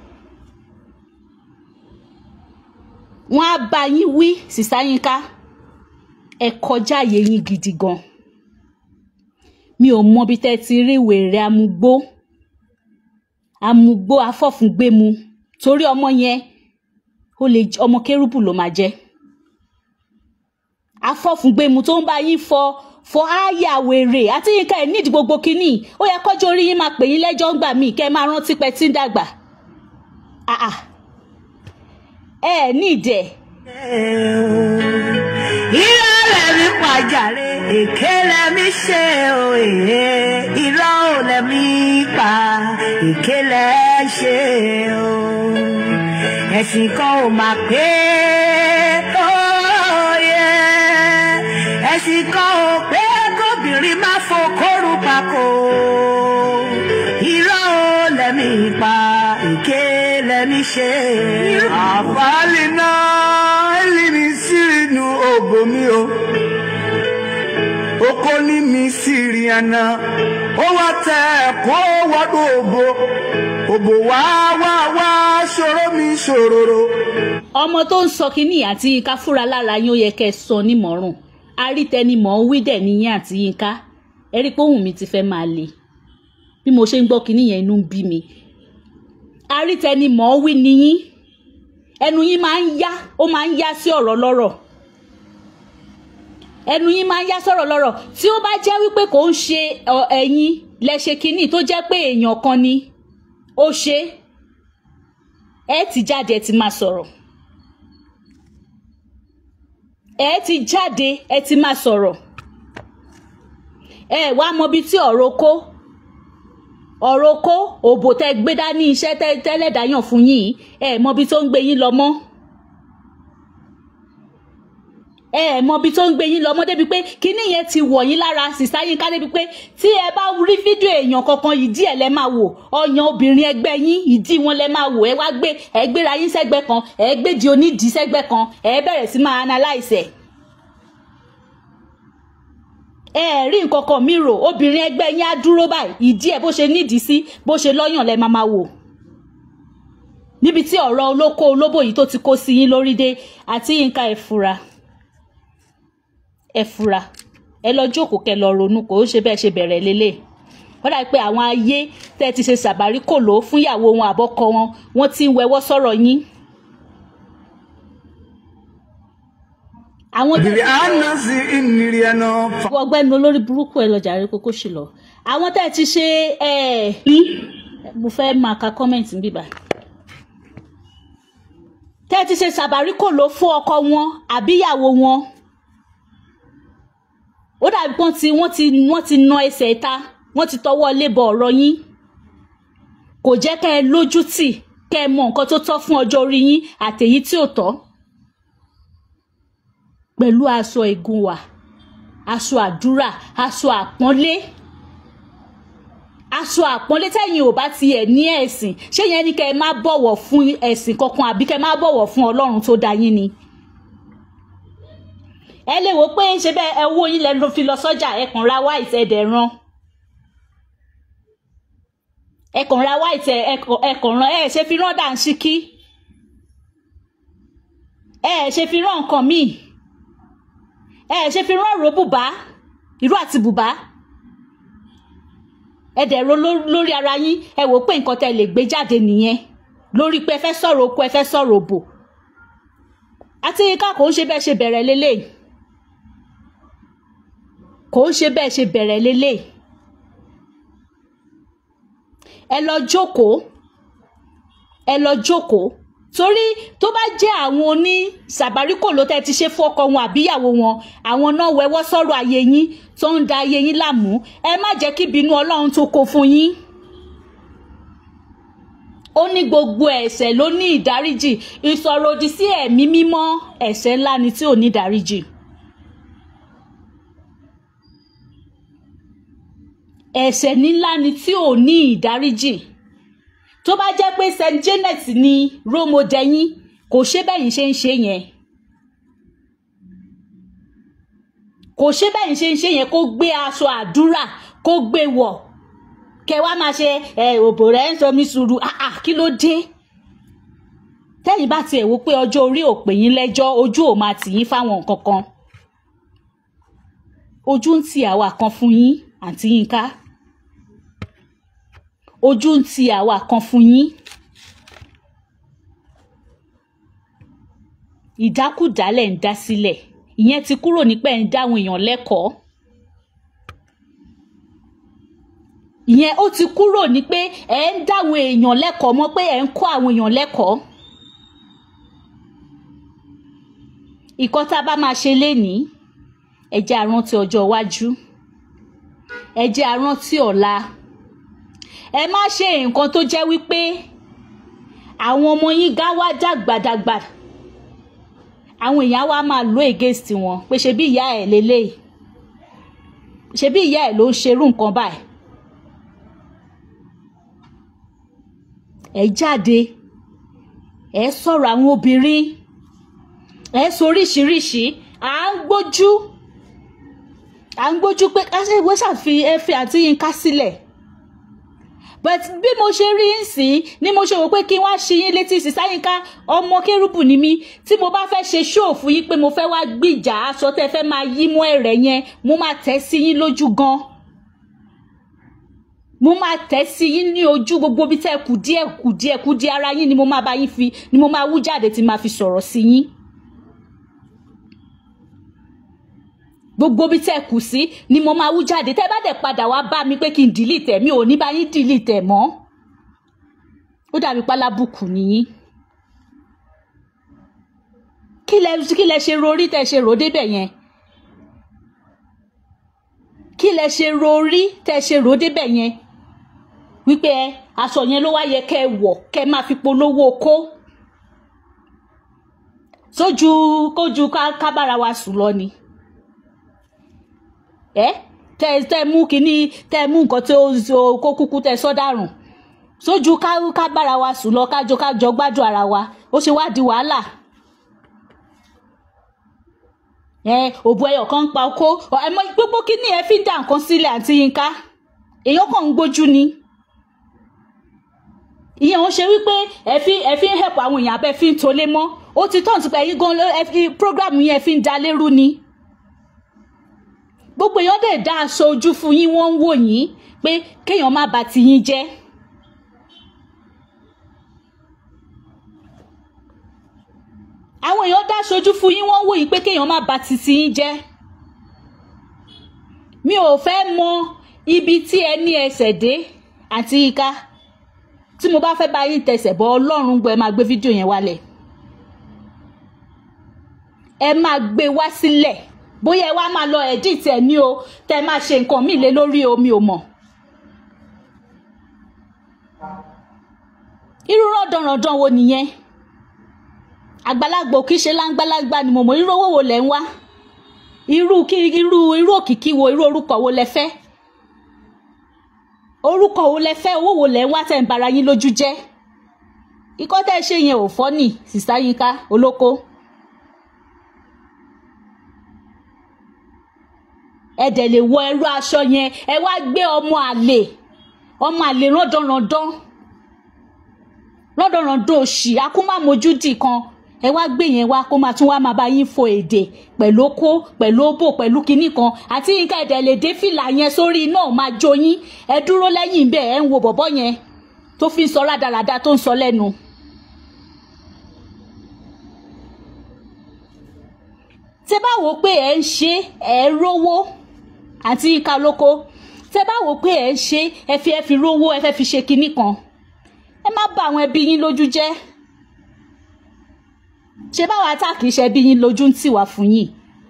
Speaker 1: wọn á bá yín wí sísá yín ká ẹ kọjá àyè yín gidi gan mi ò mọ bí tẹ́ ti rí wèrè amúgbó amúgbó afọ́fúngbẹ́mu torí ọmọ yẹn ó lè ọmọ kérúbù ló máa jẹ́ afọ́fúngbẹ́mu tó ń bá yín fọ fọ ááyà wèrè àti yín ká ẹ̀ nídìí gbogbo kínní ó yẹ kọjọ́ orí yín máa pè yín lẹ́jọ́ ń gbà mí kẹ́ ẹ máa rántí pẹ́ tí ń dàgbà ẹ ẹ nídìí ẹ̀.
Speaker 2: irọ́ lẹ́mí pàjáre èké lẹ́mí ṣe òye irọ́ ò lẹ́mí pa èké lẹ́ ṣe o ẹ̀sìn kan ò máa pé tó yẹ ẹ̀sìn kan ò pé kóbìnrin má fokóru pako irọ́ ò lẹ́mí pa èké lẹ́mí ṣe. àfàlì náà ẹlẹ́ni sírìnù ògbó mi o oko ní mi sírí ẹna ó wá tẹ ẹ̀kọ́ wọ́dọ̀ òbò òbò wá wá wá ṣòro mi ṣòroro.
Speaker 1: ọmọ tó ń sọ kínní àti yínká fúra lára yín ó yẹ kẹ́ ẹ sọ nímọ̀ràn arítẹnimọ̀ wí dẹ̀ níyìn àti yínká ẹ rí i pé ohùn mi ti fẹ́ máa le bí mo ṣe ń gbọ́ kínní yẹn inú ń bí mi arítẹnimọ̀ wí níyìn ẹnu yín máa ń yá ó máa ń yá sí ọ̀rọ̀ lọ́rọ̀ ẹnu yín máa ń yá sọ̀rọ̀ lọ́rọ̀ tí ó bá jẹ́ wípé kò ń ṣe ẹ̀yin lẹ́ṣẹ̀ kínní tó jẹ́ pé èèyàn kan ni ó ṣe ẹ ti jáde ẹ ti máa sọ̀rọ̀ ẹ ti jáde ẹ ti máa sọ̀rọ̀ ẹ wá mọ bí tí ọ̀rọ̀ kó ọ̀rọ̀ kó òbò tẹ gbé dání iṣẹ́ tẹ́lẹ̀dáyàn fún yín ẹ mọ bí tó ń gbé yín lọ mọ́ ẹ ẹ mọ ibi tó ń gbé yín lọ mọ débi pé kíní yẹn ti wọ̀ yín lára sísá yín ká débi pé tí ẹ bá rí fídíò èèyàn kankan ìdí ẹ lẹ máa wò ọyàn obìnrin ẹgbẹ́ yín ìdí wọn lẹ máa wò ẹ wá gbé ẹ gbéra yín sẹ́gbẹ́ kan ẹ gbé di onídìí sẹ́gbẹ́ kan ẹ bẹ̀rẹ̀ sí máa analyse ẹ. ẹ rí nǹkan kan mi rò obìnrin ẹgbẹ́ yín á dúró báyìí ìdí ẹ bó ṣe nídìí sí bó ṣe lọ́yàn lẹ máa máa wò níbi tí ọ̀rọ̀ olóko olóbò yìí tó ti kó sí yín lórí dé àti yínká ẹ fura ẹ fura ẹ lọ jókòó kẹ lọ ronú kò ó ṣe bẹ́ẹ̀ ṣe bẹ̀rẹ̀ lélẹ̀ wọ́n dàbí pé àwọn ayé tẹ́ ti ṣe ṣàbárí kòló fún ìyàwó wọn àbọ́kọ wọn wọ́n ti ń wẹwọ́ sọ̀rọ̀ yín. àwọn tẹ́
Speaker 2: ìrì àná sí ìnírí ẹnà fà.
Speaker 1: ọgbẹ́ni olórí burúkú ẹ lọ jàre kókó sì lọ àwọn tẹ́ ti ṣe ẹ rí mo fẹ́ máa ka kọ́mẹ̀ntì bíbá tẹ́ ti ṣe ṣàbárí kòló fún ọkọ wọn àbíyàwó wọn ó dàbí pọ́n ti wọ́n ti wọ́n ti na ẹsẹ̀ ta wọ́n ti tọwọ́ lébọ̀ ọ̀rọ̀ yín kò jẹ́ kẹ́ ẹ lójú tì kẹ́ ẹ mọ nǹkan tó tọ́ fún ọjọ́ orí yín àtèyí tí ò tọ́ pẹ̀lú aṣọ ìgúnwà aṣọ àdúrà aṣọ àpọ́nlé aṣọ àpọ́nlé tẹ́yìn ò bá tiẹ̀ ní ẹ̀sìn ṣé yẹn ni kẹ́ ẹ má bọ̀wọ̀ fún ẹ̀sìn kankan àbí kẹ́ ẹ má bọ̀wọ̀ fún ọlọ́run tó dá yín ni ẹ lè wò pé ṣe bẹ́ẹ̀ ẹ owó yín lẹ ló fi lọ sọ́jà ẹ kàn ra white ẹ dẹ̀ ran ẹ kàn ra white ẹ kàn ran ẹ ṣe fi rán dànsíkí ẹ ṣe fi rán nǹkan míì ẹ ṣe fi rán ìró bùbá ìró àti bùbá ẹ dẹ̀ ro lórí ara yín ẹ wò pé nǹkan tẹ lè gbé jáde nìyẹn lórí pé ẹ fẹ́ sọ̀rọ̀ oko ẹ fẹ́ sọ̀rọ̀ òbò àti yínká kò ń ṣe bẹ́ẹ̀ ṣe bẹ̀rẹ̀ lélẹ̀ kò ń ṣe bẹ́ẹ̀ ṣe bẹ̀rẹ̀ lélẹ̀ ẹ lọ jókòó ẹ lọ jókòó torí tó bá jẹ́ àwọn oní sàbáríkò ló tẹ́ ti ṣe fọ́kọ wọn àbíyàwó wọn àwọn náà wẹ́wọ́ sọ̀rọ̀ ayé yín tó ń da ayé yín láàmú ẹ má jẹ́ kí ìbínú ọlọ́run tó kó fún yín ó ní gbogbo ẹ̀ṣẹ̀ ló ní ìdáríjì ìsọ̀ròdì sí ẹ̀mí mímọ́ ẹ̀ṣẹ̀ ńlá ni tí ò ní ìdáríjì. ẹ̀ṣẹ̀ ńlá ni tí ò ní ìdáríjì tó bá jẹ́ pé st janet ni rómọdẹ́yìn kò ṣe bẹ́yìn ṣe ń ṣe yẹn kò ṣe bẹ́yìn ṣe ń ṣe yẹn kó gbé aṣọ àdúrà kó gbé wọ̀ kẹ wá máa ṣe ẹ òbò rẹ ń sọ mí sùúrù àà kí ló dé tẹ́yìn bá tiẹ̀ wò pé ọjọ́ orí ò pè yín lẹ́jọ́ ojú ò máa tì yín fáwọn nǹkan kan ojú ń ti àwa kan fún yín àǹtí Yínká ojú ń ti àwa kan fún yín ìdákùdálẹ̀ ń dá sílẹ̀ ìyẹn ti kúrò ní pé ń dáhùn èèyàn lẹ́kọ̀ọ́ ìyẹn ó ti kúrò ní pé ẹ ń dáhùn èèyàn lẹ́kọ̀ọ́ mọ́ pé ẹ ń kọ́ àwọn èèyàn lẹ́kọ̀ọ́ ìkọ́ tá a bá máa ṣe lénìí ẹ jẹ́ a rántí ọjọ́ iwájú ẹ jẹ́ a rántí ọ̀la ẹ má ṣe nǹkan tó jẹ́ wípé àwọn ọmọ yín gá wá dàgbàdàgbà àwọn èèyàn wa máa lo against wọn pé ṣe bí ìyá ẹ̀ lélẹ́yìí ṣe bí ìyá ẹ̀ ló ń ṣerú nǹkan báyìí ẹ jáde ẹ sọ̀rọ̀ àwọn obìnrin ẹ sọ oríṣiríṣi à ń gbójú à ń gbójú pé káṣí ìwé ṣàfi ẹfẹ àti Yínká sílẹ̀ but bí mo ṣe rí ń sìn ni mo ṣe wò pé kí n wá ṣe yín létí sísá Yínká ọmọ kérúbù ni mí tí mo bá fẹ́ ṣe ṣóò fún yín pé mo fẹ́ wá gbìjà aṣọ tẹ́ fẹ́ máa yí mọ́ ẹ̀rẹ̀ yẹn mo máa tẹ̀ sí yín lójú gan mo máa tẹ̀ sí yín ní ojú gbogbo bí tẹ́ kù díẹ̀ kù díẹ̀ kù díẹ̀ ara yín ni mo máa bá yín fi ni mo máa wú jáde tí máa fi sọ̀rọ̀ sí yín. gbogbo bí tẹ́ kù sí ni mo máa wú jáde tẹ́ bá dẹ̀ padà wá bá mi pé kí n dìlítẹ̀ mi ò ní bá yín dìlítẹ̀ mọ́ ó dàbí pálábùkù nìyí kí lẹ kí lẹ ṣe rorí tẹ́ ṣe rò débẹ̀ yẹn kí lẹ ṣe rorí tẹ́ ṣe rò débẹ̀ yẹn wípé aṣọ yẹn ló wá yẹ kẹ́ wọ̀ kẹ́ máa fi polówó kó sójú kójú ká bára wa sùn lọ ni ẹ tẹ tẹ mú kínní tẹ mú nǹkan tí ó kó kúkú tẹ sọdárùn sójú ká ká bára wa sùn lọ kájọ kájọ gbádùn ara wa ó ṣe wá di wàhálà ẹ òbú ẹyọ kan ń pa okó ẹ mọ gbogbo kínní ẹ fi ń dà nǹkan sílẹ̀ àǹtí Yínká èèyàn kàn ń gbójú ni ìyẹn ò ṣe wípé ẹ fi ẹ fi ń help àwọn èèyàn abẹ fi ń tolé mọ́ ó ti tọ́ nípa ẹ̀yin gan ẹ fi program yẹn fi ń da lérú ni gbogbo èèyàn dẹ̀ dá aṣọ ojú fún yín wọ́n ń wò yín pé kéèyàn má bà ti yín jẹ́. àwọn èèyàn dá aṣọ ojú fún yín wọ́n ń wò yín pé kéèyàn má bà ti ti yín jẹ́. mi ò fẹ́ mọ ibi tí ẹ ní ẹsẹ̀ dé àti Yínká tí mo bá fẹ́ bá yín tẹsẹ̀ bọ́ ọlọ́run gbọ́ ẹ máa gbé fídíò yẹn wálẹ̀ ẹ máa gbé wá sílẹ̀ bóyá ẹ wá máa lọ edit ẹ ní o tẹ máa ṣe nǹkan míì lé lórí omi ò mọ̀. irú rọ̀dọ̀rọ̀dọ̀ wo nìyẹn àgbàlagbà òkì ṣe láńgbálágbá ni mo mọ̀ irú owó wo lẹ̀ ń wá irú kí irú irú òkìkí wo irú orúkọ wo lẹ fẹ́ orúkọ wo lẹ fẹ́ owó wo lẹ ń wá tẹ̀ ń bara yín lójú jẹ́ ikọ́ tẹ́ ṣe yẹn ò fọ́ nì sísá Yínká olóko. ẹ dẹ̀ lè wọ ẹrú aṣọ yẹn ẹ wá gbé ọmọ àlè ọmọ àlè rọ́dọ̀rọ̀dán rọ́dọ̀rọ̀dán òṣì akúmàmójúdì kan ẹ wá gbé yẹn wá kó máa tún wá máa bá yín fo èdè pẹ̀lú okó pẹ̀lú òbò pẹ̀lú kinní kan àti Yínká ẹ̀dẹ̀ lè dé fìlà yẹn sórí náà máa jó yín ẹ dúró lẹ́yìn bẹ́ẹ̀ ẹ ń wo bọ̀bọ́ yẹn tó fi ń sọ rádaràda tó ń sọ lẹ́nu tẹ bá wò ó pé ẹ ń ṣe ẹ rówó àti ìka lóko tẹ bá wò ó pé ẹ ń ṣe ẹ fi ẹ fi rówó ẹ fẹ́ fi ṣe kinní kan ẹ má bà àwọn ẹbí yín lójú jẹ́ ṣe báwa tá kì í ṣe ẹbí yín lójú ń tì wá fún yín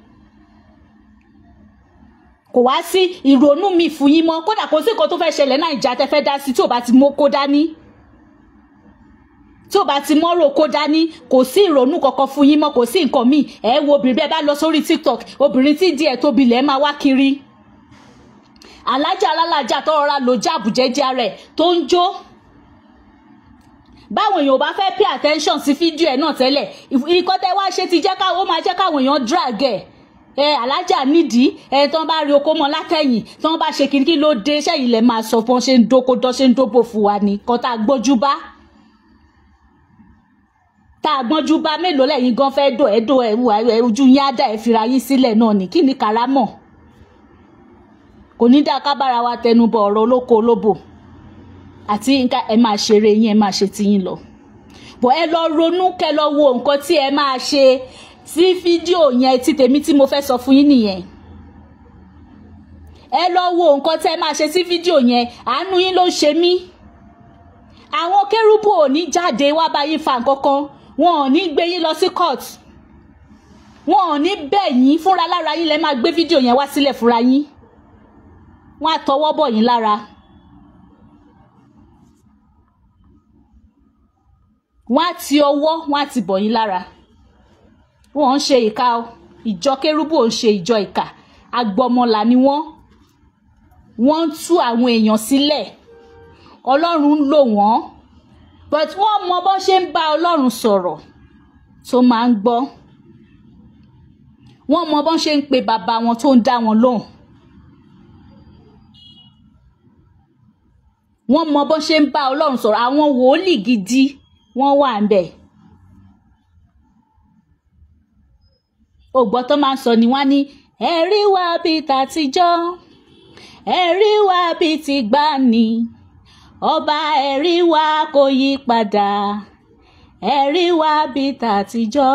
Speaker 1: kò wá sí ìrònú mi fún yín mọ́ kódà kò sí nǹkan tó fẹ́ ṣẹlẹ̀ Nàìjíríà tẹ́ fẹ́ dá sí tí ò bá ti mú kó dání tí ò bá ti mọ́rò kó dání kò sí ìrònú kankan fún yín mọ́ kò sí nǹkan míì ẹ wo obìnrin bẹ́ẹ̀ bá lọ sórí TikTok obìnrin tí díẹ̀ tóbi lẹ̀ máa wá kiri alájà alálàjà tó rọra lò jáàbù jẹ́jẹ́ rẹ̀ tó ń jó báwọn èèyàn ò bá fẹ́ pay attention sí fídíò ẹ̀ náà tẹ́lẹ̀ ìkọ́ tẹ́ wá ṣe ti jẹ́ ká ó máa jẹ́ káwọn èèyàn drag ẹ̀ ẹ alájà nídìí ẹ tí wọ́n bá rí okó mọ́ látẹ̀yìn tí wọ́n bá ṣe kiri kí ló dé sẹ́yìn lẹ́ máa sọ fún wọn ṣe ń dóko dán ṣe ń dóbò fún wa ní kọ́ tá a gbójú bá tá a gbọ́njú bá mélòó lẹ́yìn gan fẹ́ dò ẹ́ dò ẹ́ wà ẹ́ ojú yín á dà ẹ́ fira yín sílẹ̀ náà ní kí ni karamọ̀ kò ní dá kábàárà wa tẹnubọ ọ̀rọ̀ olóko olóbò àti nǹkan ẹ máa ṣeré yín ẹ máa ṣe tiyín lọ bọ̀ ẹ lọ ronú kẹ lọ wo nǹkan tí ẹ máa ṣe sí fídíò yẹn tí tèmi tí mo fẹ́ sọ fún yín nìyẹn ẹ lọ wo nǹkan tí ẹ máa ṣe sí fídíò yẹn àánú yín ló ń ṣe mí àwọn kérúbù ò ní jáde wá bá yín fa nǹkan kan wọn ò ní gbé yín lọ sí court wọn ò ní bẹ̀ yín fúnra lára yín lẹ máa gbé fídíò yẹn wá sílẹ̀ fúnra yín wọn á tọwọ́ bọ̀ yín lára wọn á ti ọwọ́ wọn á ti bọ̀ yín lára wọn ò ń ṣe ìka o ìjọ kérúbù ò ń ṣe ìjọ ìka agbọmọlà ni wọn wọn ń tú àwọn èèyàn sílẹ̀ ọlọ́run ń lò wọ́n but wọ́n mọ bó ṣe ń bá ọlọ́run sọ̀rọ̀ tó máa ń gbọ́ wọ́n mọ bó ṣe ń pe bàbá wọn tó ń dá wọn lóhùn wọ́n mọ bó ṣe ń bá ọlọ́run sọ̀rọ̀ àwọn wòlíì gidi wọ́n wà ń bẹ̀. ògbọ́ tó máa ń sọ ni wọ́n á ní ẹ̀rí wa bíi tàtijọ́ ẹ̀rí wa bíi ti gbani ọba ẹ̀rí wa kò yí padà ẹ̀rí wa bíi tàtijọ́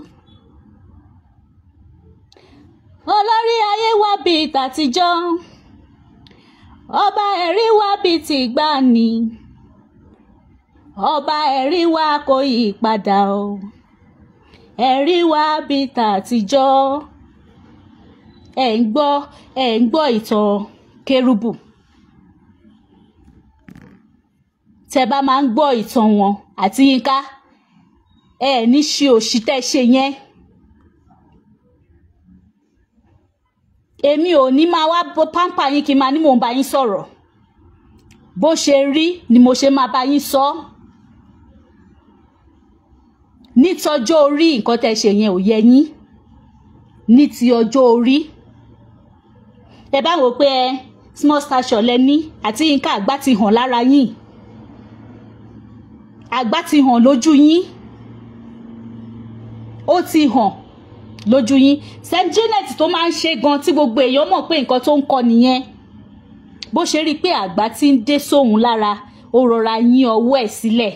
Speaker 1: olórí ayé wa bíi tàtijọ́ ọba ẹ̀rí wa bíi ti gbani ọba ẹ̀rí wa kò yí padà o ẹ̀rí wa bíi tàtijọ́ ẹ̀ ń gbọ́ ẹ̀ ń gbọ́ ìtàn kérúbù. tẹ bá máa ń gbọ́ ìtàn wọn àti yínká ẹ ní ṣe òṣì tẹ́ ṣe yẹn èmi ò ní máa wá pàmpà yín kí n máa ní mò ń bá yín sọ̀rọ̀ bó ṣe rí ni mo ṣe máa bá yín sọ nítọjọ́ orí nǹkan tẹ́ ṣe yẹn ò yẹ yín ní ti ọjọ́ orí ẹ bá wò pé ẹ small stature lẹ ní àti yínká àgbà ti hàn lára yín àgbà ti hàn lójú yín ó ti hàn lójú yín Saint Janet tó máa ń ṣe gan tí gbogbo èèyàn mọ̀ pé nǹkan tó ń kọ nìyẹn bó ṣe rí i pé àgbà ti ń dé sóhun lára ó rọra yín ọwọ́ ẹ̀ sílẹ̀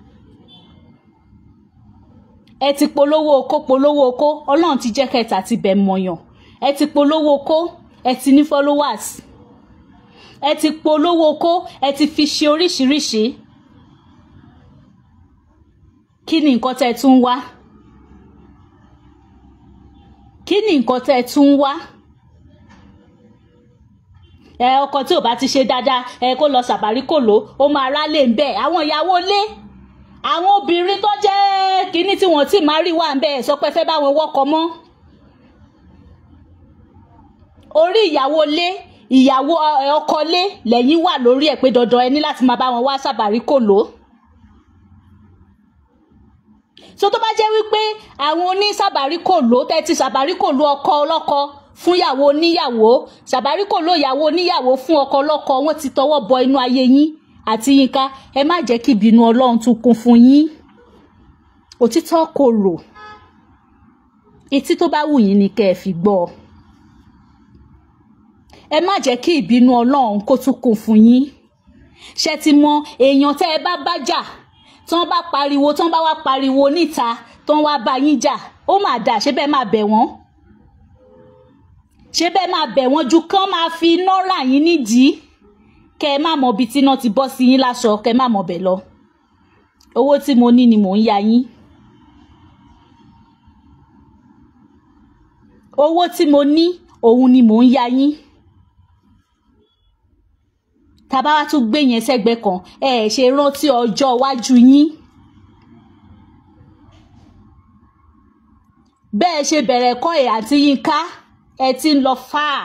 Speaker 1: ẹ ti polówó okó polówó okó ọlọ́run ti jẹ́ kẹta ti bẹ̀ mọ̀yàn ẹ ti polówó okó ẹ ti ní followers ẹ ti polówó okó ẹ ti fi ṣe oríṣiríṣi kí ni nǹkan tẹ́ ẹ tún wá kí ni nǹkan tẹ́ ẹ tún wá ẹ ọkọ tí ò bá ti ṣe dáadáa ẹ kó lọ sàbárí kò ló ó máa rálé ń bẹ àwọn ìyàwó lé àwọn obìnrin tó jẹ́ kínní tí wọ́n ti máa rí wà ń bẹ sọ pé fẹ́ bá wọn wọ́kọ mọ́ orí ìyàwó lé ìyàwó ọkọ lé lẹ́yìn wà lórí ẹ̀ pé dandan ẹ ní láti máa bá wọn wá sàbárí kò ló so tó bá jẹ́ wípé àwọn onísàbáríkòló tẹ́tí sàbáríkòló ọkọ ọlọ́kọ fún ìyàwó oníyàwó sàbáríkòló ìyàwó oníyàwó fún ọkọ ọlọ́kọ wọ́n ti tọwọ́ bọ inú ayé yín àti yínká ẹ má jẹ́ kí ìbínú ọlọ́run tún kún fún yín òtítọ́ korò etí tó bá wù yín ni kẹ́ ẹ fi gbọ́ ẹ má jẹ́ kí ìbínú ọlọ́run kó tún kún fún yín ṣe ti mọ èèyàn tẹ́ ẹ bá bá jà tí wọ́n bá pariwo tí wọ́n bá wá pariwo níta tí wọ́n wá bá yín jà ó mà dà ṣé bẹ́ẹ̀ máa bẹ̀ wọ́n ṣé bẹ́ẹ̀ máa bẹ̀ wọ́n ju kán máa fi iná rà yín nídìí kẹ́ ẹ má mọ ibi tí iná ti bọ́ sí yín láṣọ kẹ́ ẹ má mọ bẹ̀ lọ owó tí mo ní ni mò ń ya yín owó tí mo ní òun ni mò ń ya yín tàbá wá tún gbé yẹn sẹ́gbẹ́ kan ẹ ẹ ṣe rántí ọjọ́ iwájú yín bẹ́ẹ̀ ṣe bẹ̀rẹ̀ kọ́ ẹ̀ àti Yínká ẹ ti ń lọ fáà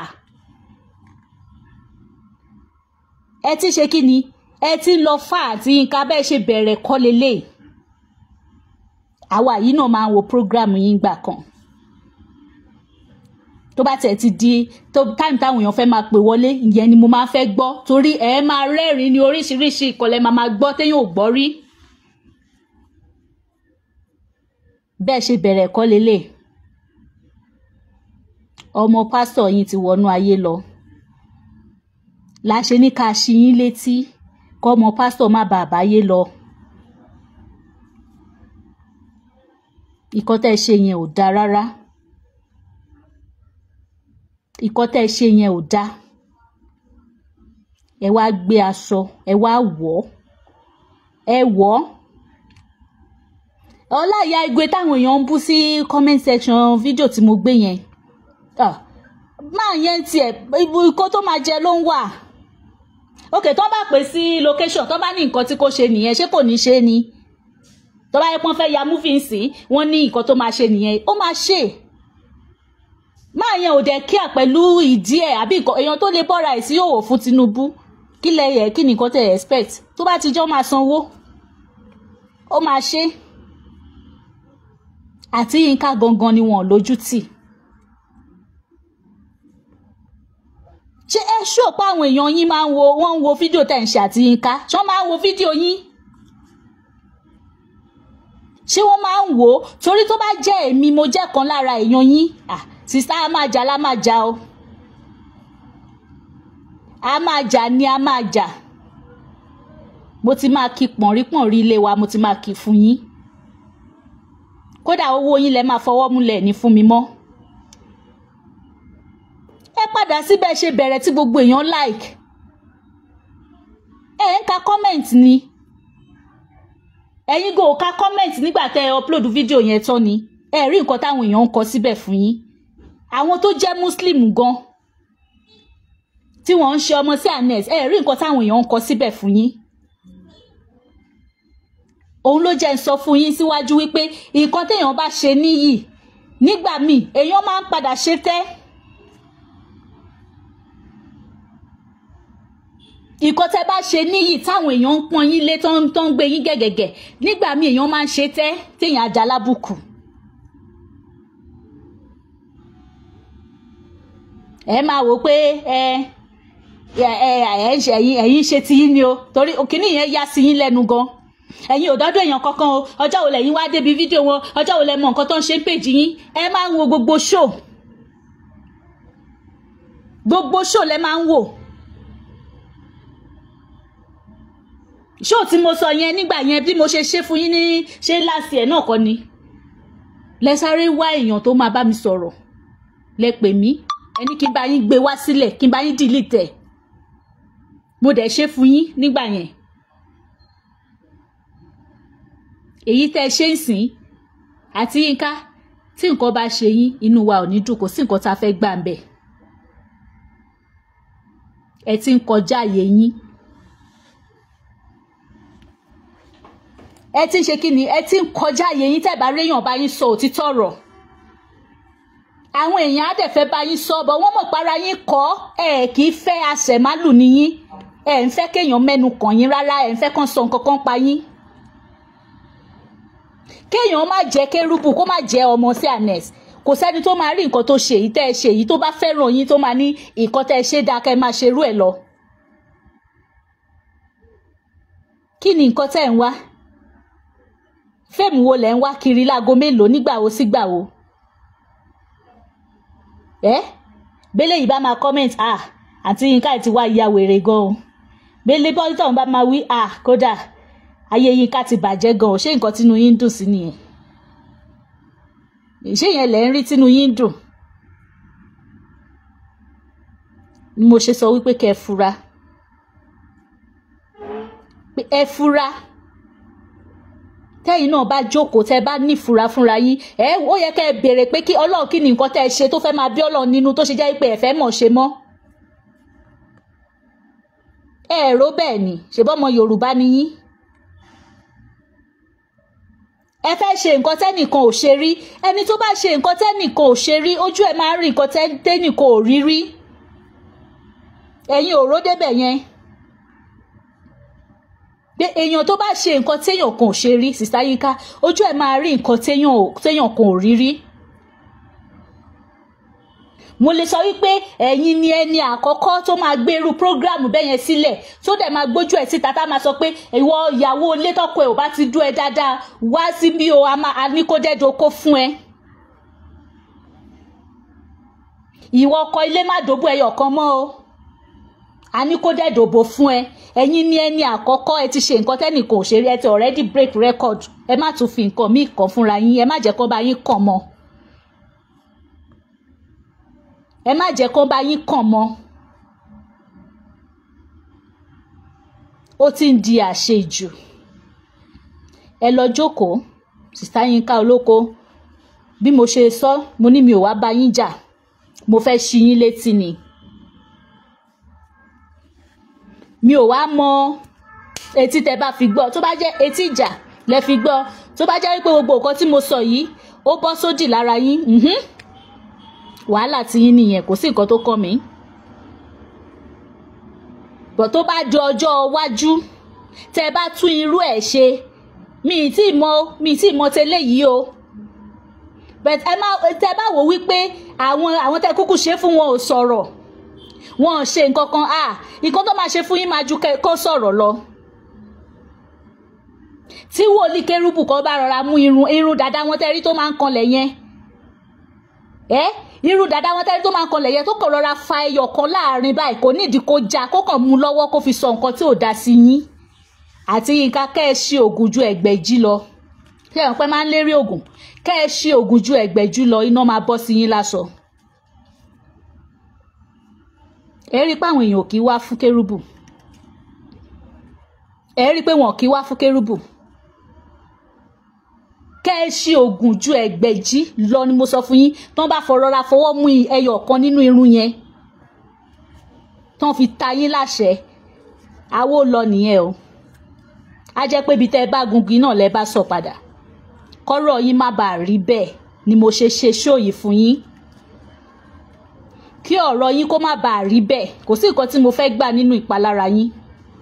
Speaker 1: ẹ ti ṣe kí ni ẹ ti ń lọ fáà àti Yínká bẹ́ẹ̀ ṣe bẹ̀rẹ̀ kọ́ lélẹ̀ àwa yìí náà máa ń wo program yín gbà kan tó bá tẹ̀ ti di tó táìmù táwọn èèyàn fẹ́ máa pè wọlé ìyẹn ni mo máa fẹ́ gbọ́ torí ẹ máa rẹ́rìn-ín ní oríṣiríṣi ìkọlẹ̀ máa máa gbọ́ téèyàn ò gbọ́ rí bẹ́ẹ̀ ṣe bẹ̀rẹ̀ ẹ̀kọ́ lélẹ̀ ọmọ pásítọ̀ yín ti wọnú ayé lọ láṣẹ ní ká ṣí yín létí kọ́ ọmọ pásítọ̀ má bàa báyé lọ ìkọ́ tẹ́ ṣe yẹn ò dáa rárá ìkọ́ tẹ́ ṣe yẹn ò dáa ẹ wá gbé aṣọ ẹ wá wọ̀ ẹ wọ̀ ọláìyá igwe táwọn èèyàn ń bú sí comment section fídíò tí mo gbé yẹn máa yẹn tiẹ̀ ibu ikọ́ tó máa jẹ ló ń wà ok tó bá pè sí location tó bá ní nǹkan tí kò ṣe nìyẹn ṣé kò ní ṣe ni tó bá yẹ pọ́n fẹ́ ya múfin sí wọ́n ní nǹkan tó máa ṣe nìyẹn ó máa ṣe máa yẹn ò dẹ̀ kíà pẹ̀lú ìdí ẹ̀ àbí èèyàn tó lè bọ́ra ẹ̀ sí òwò fún Tinubu kí lẹ yẹ kí nìkan tẹ̀ expect tó bá ti jọ́ máa sanwó ó máa ṣe àti Yínká gangan ni wọn lójú tì ṣé ẹ ṣó pé àwọn èèyàn yín máa ń wo wọ́n ń wo fídíò tẹ̀ ń ṣe àti Yínká ṣé wọ́n máa ń wo fídíò yín ṣé wọ́n máa ń wò ó torí tó bá jẹ́ èmi mo jẹ́ kan lára èèyàn yín ah sista a máa jà la máa jà o a máa jà ni a máa jà mo ti máa kí pọ̀nrípọ̀nrí ilé wa mo ti máa kí fún yín kódà owó yín lẹ máa fọwọ́ múlẹ̀ ní fún mi mọ́ ẹ padà síbẹ̀ ṣe bẹ̀rẹ̀ tí gbogbo èèyàn like ẹ ń ka comment ni ẹ̀yin go ka comment nígbà tẹ́ ẹ upload fídíò yẹn tán ni ẹ rí nǹkan táwọn èèyàn ń kọ síbẹ̀ fún yín àwọn tó jẹ́ muslim gan tí wọ́n ń ṣe ọmọ sí anes ẹ rí nǹkan táwọn èèyàn ń kọ síbẹ̀ fún yín òun ló jẹ́ ń sọ fún yín síwájú wípé nǹkan téèyàn bá ṣe níyì nígbà míì èèyàn máa ń padà ṣe tẹ́ nǹkan tẹ́ bá ṣe níyì táwọn èèyàn ń pọ́n yín lé tó ń tó ń gbé yín gẹ̀gẹ̀gẹ̀ nígbà míì èèyàn máa ń ṣe tẹ́ téèyàn ajá lábùkù. ẹ máa wò pé ẹ ẹ ẹ ẹ̀yin ẹ̀yin ṣe ti yín ni o torí òkìní yẹn yá sí yín lẹ́nu gan ẹ̀yin ò dọ́dọ̀ èèyàn kankan o ọjọ́ wo lẹ́yìn wá débi fídíò wọn ọjọ́ wo lẹ mọ nǹkan tó ń ṣe ń pèjì yín ẹ máa ń wo gbogbo ṣó gbogbo ṣó lẹ máa ń wò ṣó tí mo sọ yẹn nígbà yẹn bí mo ṣe ṣe fún yín ní ṣe láti ẹ̀ náà kọ́ ni lẹ sáré wá èèyàn tó máa bá mi sọ̀rọ̀ lẹ pè mí ẹni kí n bá yín gbé wá sílẹ̀ kí n bá yín dìlítẹ̀ mo dẹ̀ ṣe fún yín nígbà yẹn èyí tẹ́ ẹ ṣe ń sìn àti Yínká tí nǹkan bá ṣe yín inú wa ò ní dùn kò sí nǹkan tá a fẹ́ gbà ń bẹ̀ ẹ ti ń kọjá àyè yín ẹ ti ń ṣe kí ni ẹ ti ń kọjá àyè yín tẹ́ bá réyàn bá yín sọ òtítọ́ ọ̀rọ̀ àwọn èèyàn á dẹ̀ fẹ́ bá yín sọ bọ̀ wọ́n mọ̀ para yín kọ́ ẹ kì í fẹ́ àṣẹ̀málù níyín ẹ ń fẹ́ kéèyàn mẹ́nu kàn yín rárá ẹ ń fẹ́ kàn sọ nǹkan kan pa yín kéèyàn má jẹ́ kérúbù kó má jẹ́ ọmọ sí anes kò sẹ́ni tó máa rí nǹkan tó ṣe èyí tẹ́ ẹ ṣe èyí tó bá fẹ́ràn yín tó máa ní nǹkan tẹ́ ẹ ṣe dáa kẹ́ ẹ máa ṣerú ẹ̀ lọ. kí ni nǹkan tẹ́ ẹ̀ ń wá fíìmù wo lẹ̀ ń wá kiri láago mélòó nígbà wo sígbà wo ẹ bẹ́lẹ̀ yìí bá máa comment ah àǹtí Yínká ti wá ya wèrè gan o bẹ́lẹ̀ bọ́lítọ̀ bá máa wí ah kódà ayé Yínká ti bàjẹ́ gan o ṣé nǹkan tínú yín ń dùn sí nìyẹn ṣé yẹn lẹ̀ ń rí tínú yín ń dùn ni mo ṣe sọ wípé kẹ́ ẹ fura pé ẹ fura tẹ́yìn náà bá jókòó tẹ́ bá nífura fúnra yín ẹ ó yẹ kẹ́ ẹ béèrè pé kí ọlọ́run kí ni nǹkan tẹ́ ẹ ṣe tó fẹ́ máa bí ọlọ́run nínú tó ṣe jẹ́ pé ẹ fẹ́ mọ̀ ṣe mọ́ ẹ rò bẹ́ẹ̀ ni ṣèbọ́ ọmọ yorùbá ni yín ẹ fẹ́ ṣe nǹkan tẹ́nìkan ò ṣe rí ẹni tó bá ṣe nǹkan tẹ́nìkan ò ṣe rí ojú ẹ̀ máa ń rí nǹkan tẹ́nìkan ò rí rí ẹ̀yin ò ró débẹ̀ yẹn pé èèyàn tó bá ṣe nǹkan téèyàn kan ò ṣe rí sista Yinka ojú ẹ̀ máa rí nǹkan téèyàn kan ò rí rí mo lè sọ wípé ẹ̀yin ni ẹni àkọ́kọ́ tó máa gbèrú prógráàmù bẹ́ẹ̀ yẹn sílẹ̀ tó dẹ̀ máa gbójú ẹ̀ síta tá máa sọ pé ìwọ ìyàwó ilé tọ́kọ ẹ̀ ò bá ti dún ẹ dáadáa wá síbí o a ní kó dẹ́dọ̀ kó fún ẹ. ìwọ ọkọ ilé má dòbò ẹyọ kan mọ́ o a ní kó dẹ́dọ̀ bò fún ẹ ẹ̀yin ni ẹni àkọ́kọ́ ẹ ti ṣe nǹkan tẹ́nìkan ò ṣe rí ẹ ti already break record ẹ má tún fi nǹkan míì kàn fúnra yín ẹ má jẹ́ kó bá yín kàn mọ́. ẹ má jẹ́ kó bá yín kàn mọ́ ó ti ń di àṣejù ẹ lọ jókòó sista Yínká Olóko bí mo ṣe sọ mo ní mi ò wá bá yín jà mo fẹ́ ṣí yín létí ni mi ò wá mọ etí tẹ bá fi gbọ́ tó bá jẹ́ etí ìjà lẹ fi gbọ́ tó bá jẹ́ wípé gbogbo nǹkan tí mo sọ yìí ó bọ́ sódì lára yín wàhálà tí yín nìyẹn kò sí nǹkan tó kàn mí bọ̀ tó bá di ọjọ́ iwájú tẹ bá tún irú ẹ̀ ṣe mi ì tí mọ mi ì tí mọ tẹ́lẹ̀ yìí o but ẹ má tẹ bá wò wípé àwọn àwọn tẹ kúkú ṣe fún wọn ò sọ̀rọ̀ wọn ò ṣe nǹkan kan à nǹkan tó máa ṣe fún yín máa ju kó sọ̀rọ̀ lọ tí wòlíì kérúbù kan bá rọra mú irun irun dàda wọn tẹ́rí tó máa ń kanlẹ̀ yẹn ẹ irú dada wọn tẹ́lẹ̀ tó máa ń kanlẹ̀ yẹn tó kàn rọra fa ẹyọ kan láàrin báyìí kò nídìí kó já kó kàn mú lọ́wọ́ kó fi sọ nǹkan tí ò dá sí yín àti Yínká kẹ́ ẹ ṣe oògùn ju ẹgbẹ̀jì lọ ṣé ẹ̀ ń pẹ́ máa ń lérí oògùn kẹ́ ẹ ṣe oògùn ju ẹgbẹ̀jì lọ iná máa bọ́ sí yín láṣọ. ẹ rí i pé àwọn èèyàn ò kí wá fún kérúbù ẹ rí i pé wọn ò kí wá fún kérúbù kẹ́ ẹ ṣe oògùn ju ẹgbẹ̀jì lọ ni mo sọ fún yín tán bá fọrọra fọwọ́ mú ẹyọ kan nínú irun yẹn tán fi ta yín láṣẹ àwo lọ nìyẹn o a jẹ́ pé ibi tẹ́ ẹ bá gungi náà lẹ bá sọ padà kọ́rọ̀ yín má bàa rí bẹ́ẹ̀ ni mo ṣe ṣe ṣóòyì fún yín kí ọ̀rọ̀ yín kó má bàa rí bẹ́ẹ̀ kò sí nǹkan tí mo fẹ́ gbà nínú ìpalára yín.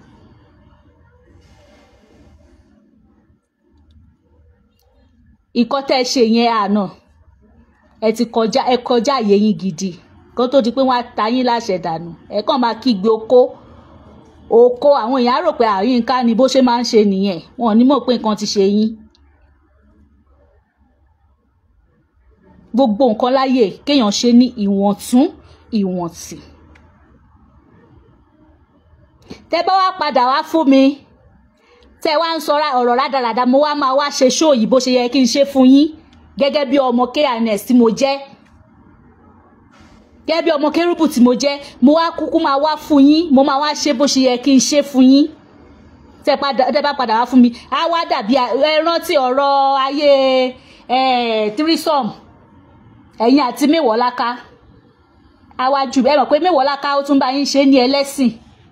Speaker 1: ìkọ́ tẹ́ ẹ ṣe yẹn àná ẹ ti kọjá ẹ kọjá àyè yín gidi kó tó di pé wọ́n á ta yín láṣẹ dànù ẹ kàn máa kígbe oko oko àwọn èèyàn á rò pé Yínká ni bó ṣe máa ń ṣe nìyẹn wọn ò ní mọ̀ pé nǹkan ti ṣe yín. gbogbo nǹkan láyè kéèyàn ṣe ní ìwọ̀ntún ìwọ̀ntì. tẹ́ bá wá padà wá fún mi tẹ wá ń sọ ọ̀rọ̀ rádaràda mo wá máa wá ṣe ṣó yìí bó ṣe yẹ kí n ṣe fún yín gẹ́gẹ́ bí ọmọ kns tí mo jẹ́ gẹ́gẹ́ bí ọmọ kérúbù tí mo jẹ́ mo wá kúkú máa wá fún yín mo máa wá ṣe bó ṣe yẹ kí n ṣe fún yín tẹ bá padà wá fún mi á wá dàbí ẹ rántí ọ̀rọ̀ ayé tírísọ̀mù ẹ̀yin àti Mẹ́wọ̀ọ́láká á wá jù ẹ mọ̀ pé Mẹ́wọ̀ọ́láká ó tún bá yín ṣe ní ẹlẹ́sìn.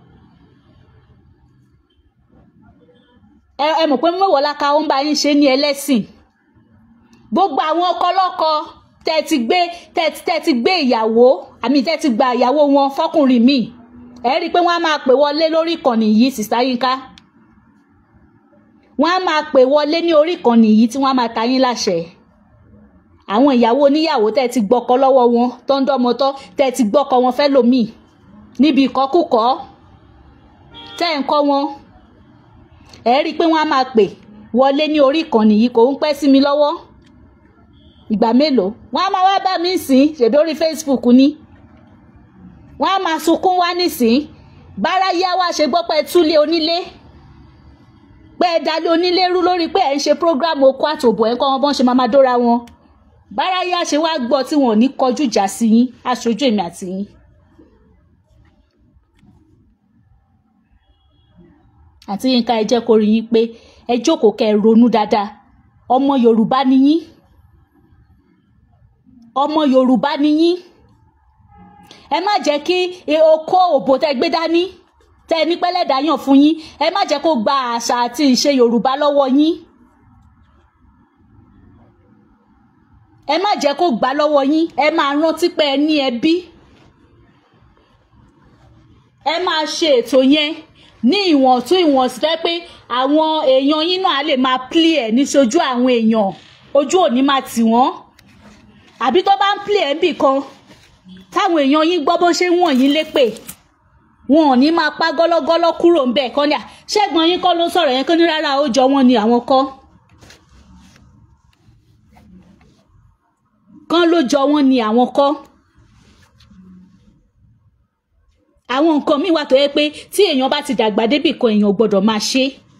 Speaker 1: ẹ mọ̀ pé Mẹ́wọ̀ọ́láká ó ń bá yín ṣe ní ẹlẹ́sìn gbogbo àwọn ọkọlọ́kọ tẹ́ ti gbé tẹ́ ti gbé ìyàwó àmì tẹ́ ti gba ìyàwó wọn fọkùnrin míì ẹ rí i pé wọ́n á máa pè wọlé lórí ìkànnì yìí sìsá Yínká wọ́n á máa pè wọlé ní orí ìkànnì yìí tí wọ́n á máa ta yín láṣẹ àwọn ìyàwó oníyàwó tẹ́ ti gbọ́kọ lọ́wọ́ wọn tó ń dọ́mọtọ́ tẹ́ ti gbọ́kọ wọn fẹ́ lòmíì níbi ìkọkúkọ tẹ́ ń kọ́ wọn ẹ rí i pé wọ́n á máa pè wọlé ní orí ìkànnì yìí kò ń pẹ́ sí mi lọ́wọ́ ìgbà mélòó wọ́n á máa wá bá mi sìn ṣèdórí Facebook ní wọ́n á máa sunkún wá nísìn bárayá wá ṣe gbọ́ pé túlé onílé pé ẹ dalé onílé rú lórí pé ẹ ń ṣe program oko àtòbò ẹ ń kọ́ wọn bọ́n ṣe máa máa dóra wọn bárayá ṣe wá gbọ́ tí wọn ò ní kọjú ìjà sí yín aṣojú èmi àti yín àti Yínká ẹ jẹ́ kó rí yín pé ẹ jókòó kẹ́ ẹ ronú dáadáa ọmọ Yorùbá ni yín ọmọ Yorùbá ni yín ẹ má jẹ́ kí okó òbò tẹ gbé dání tẹ ní pẹ́lẹ́dà yàn fún yín ẹ má jẹ́ kó gba àṣà àti ìṣe Yorùbá lọ́wọ́ yín ẹ má jẹ́ kó gbà lọ́wọ́ yín ẹ máa rántí pé ẹ ní ẹbí ẹ máa ṣe ètò yẹn ní ìwọ̀n tún ìwọ̀n sí fẹ́ pé àwọn èèyàn yín náà lè máa plé ẹ̀ níṣojú àwọn èèyàn ojú òní máa tì wọ́n àbí tó bá ń plé ẹ̀ bì kan táwọn èèyàn yín gbọ́ bó ṣe ń wọ̀n yín lépè wọn ò ní máa pa gọ́lọ́gọ́lọ́ kúrò ń bẹ̀ kọ́ ni à ṣẹ́gun yín kọ́ ló sọ̀rọ̀ yẹn kó ní rárá ó jọ wọn ni àwọn kọ́ kán ló jọ wọn ni àwọn kọ́ àwọn nǹkan míì wà tó yẹ pé tí èèyàn bá ti dàgbà débì kan èèyàn ò gbọ́dọ̀ máa ṣe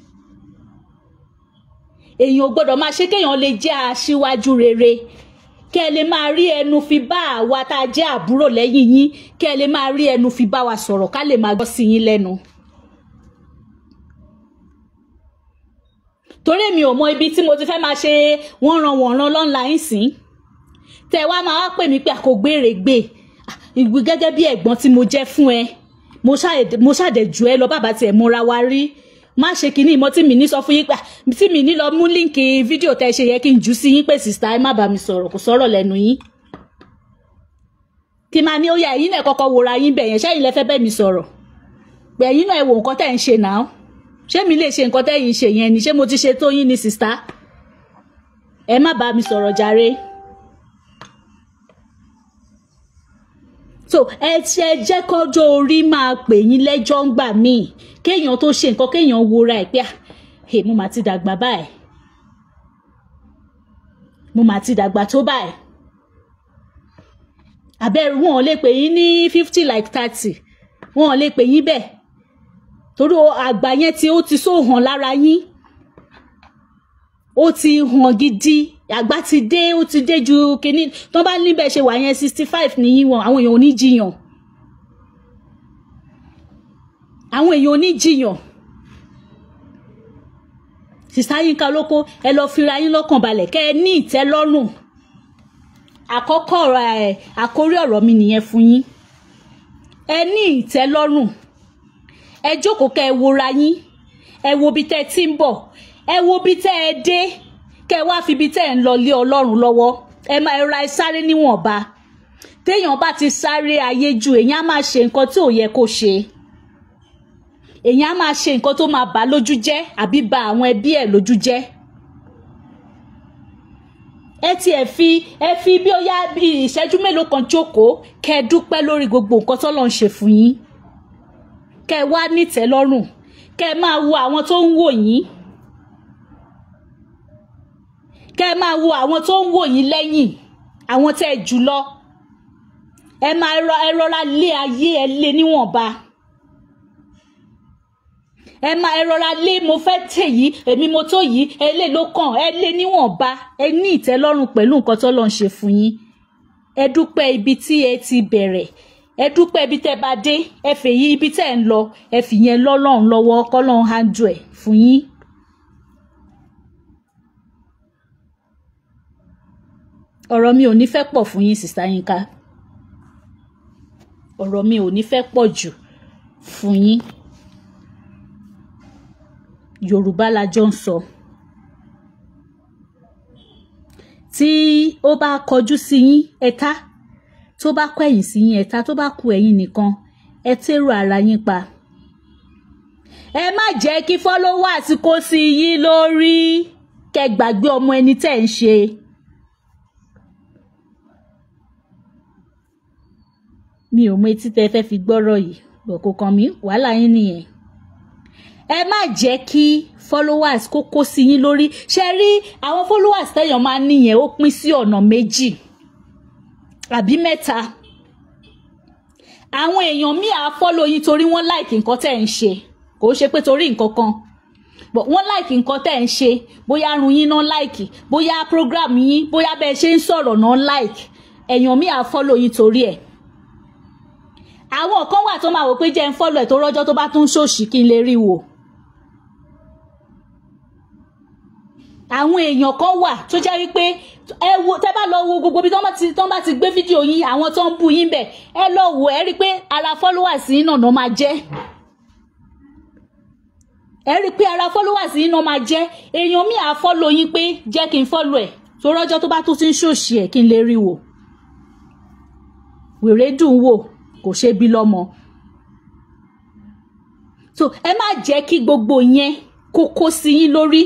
Speaker 1: èèyàn ò gbọ́dọ̀ máa ṣe kéèyàn lè jẹ́ aṣíwájú rere kẹ́ ẹ lè máa rí ẹnu fi bá àwa tá a jẹ́ àbúrò lẹ́yìn yín kẹ́ ẹ lè máa rí ẹnu fi bá wa sọ̀rọ̀ ká lè máa gbọ́ sí yín lẹ́nu. torí mi ò mọ ibi tí mo ti fẹ́ máa ṣe wọ́n ran wọ̀n ran lọ́nla yín sìn tẹ wá máa wá pè mí pé àkógbére gbé ìwé gẹ́gẹ́ bí ẹ̀gbọ́n tí mo jẹ́ fún ẹ mo ṣàdẹ̀jù ẹ lọ bàbá tiẹ̀ múra wa rí má ṣe kinní ìmọ̀ tí mi ní sọ fún yín pé tí mi ní lọ mú líǹkì fídíò tẹ́ ṣe yẹ kí n jù sí yín pé sìstá ẹ má bá mi sọ̀rọ̀ kò sọ̀rọ̀ lẹ́nu yín kí máa ní ó yá ẹ̀yin náà kọ́kọ́ wòra yín bẹ̀ yẹn ṣẹ́yìn lẹ́fẹ́ bẹ́ẹ̀ mi sọ̀rọ̀ pé ẹ̀yin náà ẹ wo nǹkan tẹ́ ń ṣe náà ṣé mi lè ṣe nǹkan tẹ́yìn ṣe yẹn ni ṣé mo ti ṣe tó yín ni sìstá ẹ má bá mi sọ̀rọ̀ jàre. so ẹ ti ẹ jẹ́ kọ́jọ́ orí máa pè yín lẹ́jọ́ ń gbà míì kéèyàn tó ṣe nǹkan kéèyàn wora ẹ̀ pé ẹ mo mà ti dàgbà báyìí mo mà ti dàgbà tó báyìí àbẹ̀rù wọn ò lè pè yín ní fifty like thirty wọn ò lè pè yín bẹ́ẹ̀ torí àgbà yẹn tí ó ti sóhàn lára yín ó ti hàn gidi àgbà ti dé ó ti dé ju kínní tó bá níbẹ̀ ṣe wà yẹn sixty five nìyí wọn àwọn èèyàn ò ní jiyàn àwọn èèyàn ò ní jiyàn sísá Yínká Olóko ẹ lọ fira yín lọ́kàn balẹ̀ kẹ́ ẹ ní ìtẹ́lọ́rùn àkọ́kọ́ ọ̀rọ̀ ẹ̀ àkórí ọ̀rọ̀ mi nìyẹn fún yín ẹ ní ìtẹ́lọ́rùn ẹ jókòó kẹ́ ẹ wora yín ẹ wo bí tẹ́ ẹ ti ń bọ̀ ẹ wo bí tẹ́ ẹ dé kẹ́ ẹ wá fi bí tẹ́ ẹ ń lọ lé Ọlọ́run lọ́wọ́ ẹ máa ra ẹ sáré níwọ̀nba téèyàn bá ti sáré ayé ju èèyàn á máa ṣe nǹkan tí ò yẹ kó ṣe èèyàn á máa ṣe nǹkan tó máa bà lójú jẹ́ àbí bà àwọn ẹbí ẹ̀ lójú jẹ́ ẹ ti ẹ fi ẹ fi bí ó yá bí ìṣẹ́jú mélòó kan jókòó kẹ́ ẹ dúpẹ́ lórí gbogbo nǹkan tọ́lọ́run ṣe fún yín kẹ́ ẹ wá nítẹ́lọ́rùn kẹ́ ẹ máa wo àwọn tó ń wò yín kẹ́ ẹ máa wo àwọn tó ń wò yín lẹ́yìn àwọn tẹ́ ẹ jù lọ ẹ máa ẹ rọra lé ayé ẹ lé níwọ̀nba ẹ máa ẹ rọra lé mo fẹ́ tè yìí èmi mo tó yìí ẹ lé ló kàn ẹ lé níwọ̀nba ẹ ní ìtẹ́lọ́rùn pẹ̀lú nǹkan tó lọ́n ṣe fún yín ẹ dúpẹ́ ibi tí ẹ ti bẹ̀rẹ̀ ẹ dúpẹ́ ibi tẹ́ bá dé ẹ fèyí ibi tẹ́ ń lọ ẹ fìyẹn lọ́lọ́run lọ́wọ́ kọ́lọ́run handle ẹ̀ fún yín. ọ̀rọ̀ mi ò ní fẹ́ pọ̀ fún yín sista Yínká ọ̀rọ̀ mi ò ní fẹ́ pọ̀ jù fún yín Yorùbá la jọ ń sọ tí ó bá kọjú sí yín ẹ̀ta tó bá kọ ẹ̀yìn sí yín ẹ̀ta tó bá kù ẹ̀yìn nìkan ẹ tẹ́rù ara yín pa ẹ má jẹ́ kí followers kó sí yín lórí kẹ́ gbàgbé ọmọ ẹni tẹ́ ń ṣe. mi ò mọ etí tẹ fẹ́ fi gbọ́rọ̀ yìí bọ̀ kò kàn mí wàhálà yín nìyẹn. ẹ má jẹ́ kí followers kó kó sí yín lórí ṣe rí àwọn followers tẹ̀yàn máa ń níyẹn ó pín sí ọ̀nà méjì àbí mẹ́ta. àwọn èèyàn míì á follow yín torí wọ́n like nǹkan tẹ̀ ń ṣe kò ṣe pé torí nǹkan kan but wọ́n like nǹkan tẹ̀ ń ṣe bóyá arun yín náà like bóyá program yín bóyá bẹ́ẹ̀ ṣe ń sọ̀rọ̀ náà like èèyàn míì á follow yín torí ẹ̀ àwọn kan wà tó máa wò pé jẹ́ ń fọ́lọ̀ ẹ̀ tó rọ́jọ́ tó bá tún ṣòṣì kí n lè rí wò àwọn èèyàn kan wà tó jẹ́ wípé ẹ wo tẹ́ bá lọ wo gbogbo bí tọ́ bá ti tọ́ bá ti gbé fídíò yín àwọn tó ń bú yín bẹ̀ ẹ lọ wò ẹ rí i pé ara followers yín náà máa jẹ́ ẹ rí i pé ara followers yín náà máa jẹ́ èèyàn mi à follow yín pé jẹ́ kí n follow ẹ̀ tó rọ́jọ́ tó bá tún ti ń ṣòṣì ẹ̀ kí n lè rí wò wèrè dùn wò kò ṣe bí lọ́mọ so ẹ má jẹ́ kí gbogbo yẹn kó kó sí yín lórí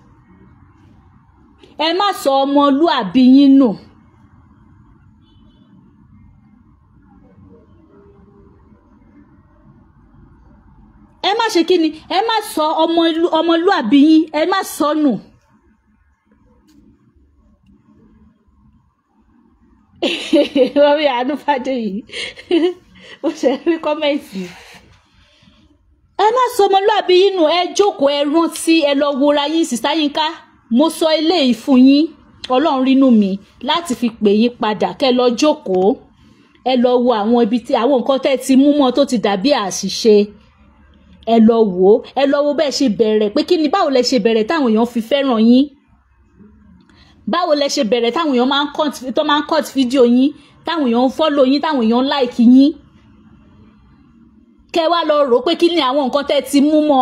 Speaker 1: ẹ má sọ ọmọlúàbí yín nù. ẹ má ṣe kí ni ẹ má sọ ọmọlúàbí yín ẹ má sọ nù. wọ́n rí àánú fàdé yìí mo ṣe rí kọ́mẹ̀ntì ẹ má sọ ọmọlúàbí yín nù ẹ jókòó ẹ rántí ẹ lọ wora yín sísá yín ká mo sọ eléyìí fún yín ọlọ́run rínú mi láti fi pè yín padà kẹ́ lọ jókòó ẹ lọ wo àwọn ibi tí àwọn nǹkan tẹ́ ti mú mọ́ tó ti dàbí àṣìṣe ẹ lọ wò ó ẹ lọ wo bẹ́ẹ̀ ṣe bẹ̀rẹ̀ pé kí ni báwo lẹ ṣe bẹ̀rẹ̀ táwọn èèyàn fi fẹ́ràn yín báwo lẹ ṣe bẹ̀rẹ̀ táwọn èèyàn máa ń cut tó máa ń cut fídíò yín táwọn èèyàn ń follow yín táwọn èèyàn ń like yín kẹ́ wá lọ rò ó pé kí ni àwọn nǹkan tẹ́ ti mú mọ́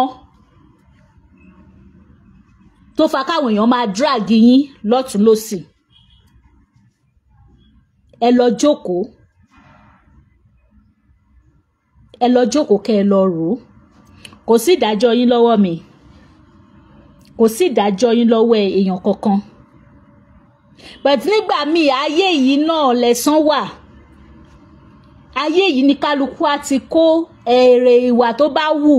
Speaker 1: tó fa káwọn èèyàn máa drag yín lọ́tún lọ́sì ẹ lọ jókòó ẹ lọ jókòó kẹ́ ẹ lọ rò ó kò sí ìdájọ́ yín lọ́wọ́ mi kò sí ìdájọ́ yín lọ́wọ́ èèyàn kankan but nígbà míì ayé yìí náà lẹ̀san wà ayé yìí ni kálukú á ti kó èrè ìwà tó bá wù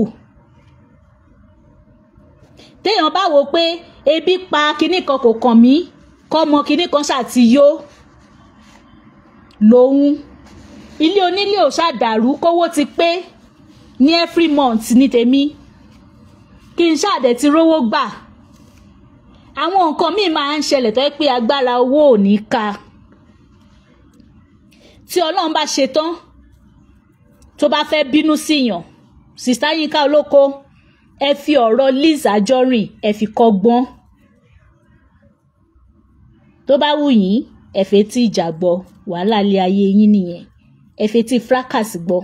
Speaker 1: téèyàn bá wò pé ebi pa kinní kan kò kàn mí kọ́mọ kinní kan ṣàtiyó lòun ilé onílé ò ṣàdàrú kówó ti pé ní every month ní tèmi kí n ṣàdẹ̀ ti rówó gbà àwọn nǹkan míì máa ń ṣẹlẹ̀ tó yẹ pé agbára owó ò ní ka tí ọlọ́run bá ṣe tán tó bá fẹ́ bínú síyàn sista Yínká Olóko ẹ fi ọ̀rọ̀ Liz Anjorin ẹ fi kọ́gbọ́n tó bá wù yín ẹ fẹ́ tí ìjà gbọ́ wàhálà ilé ayé yín nìyẹn ẹ fẹ́ tí fracas gbọ́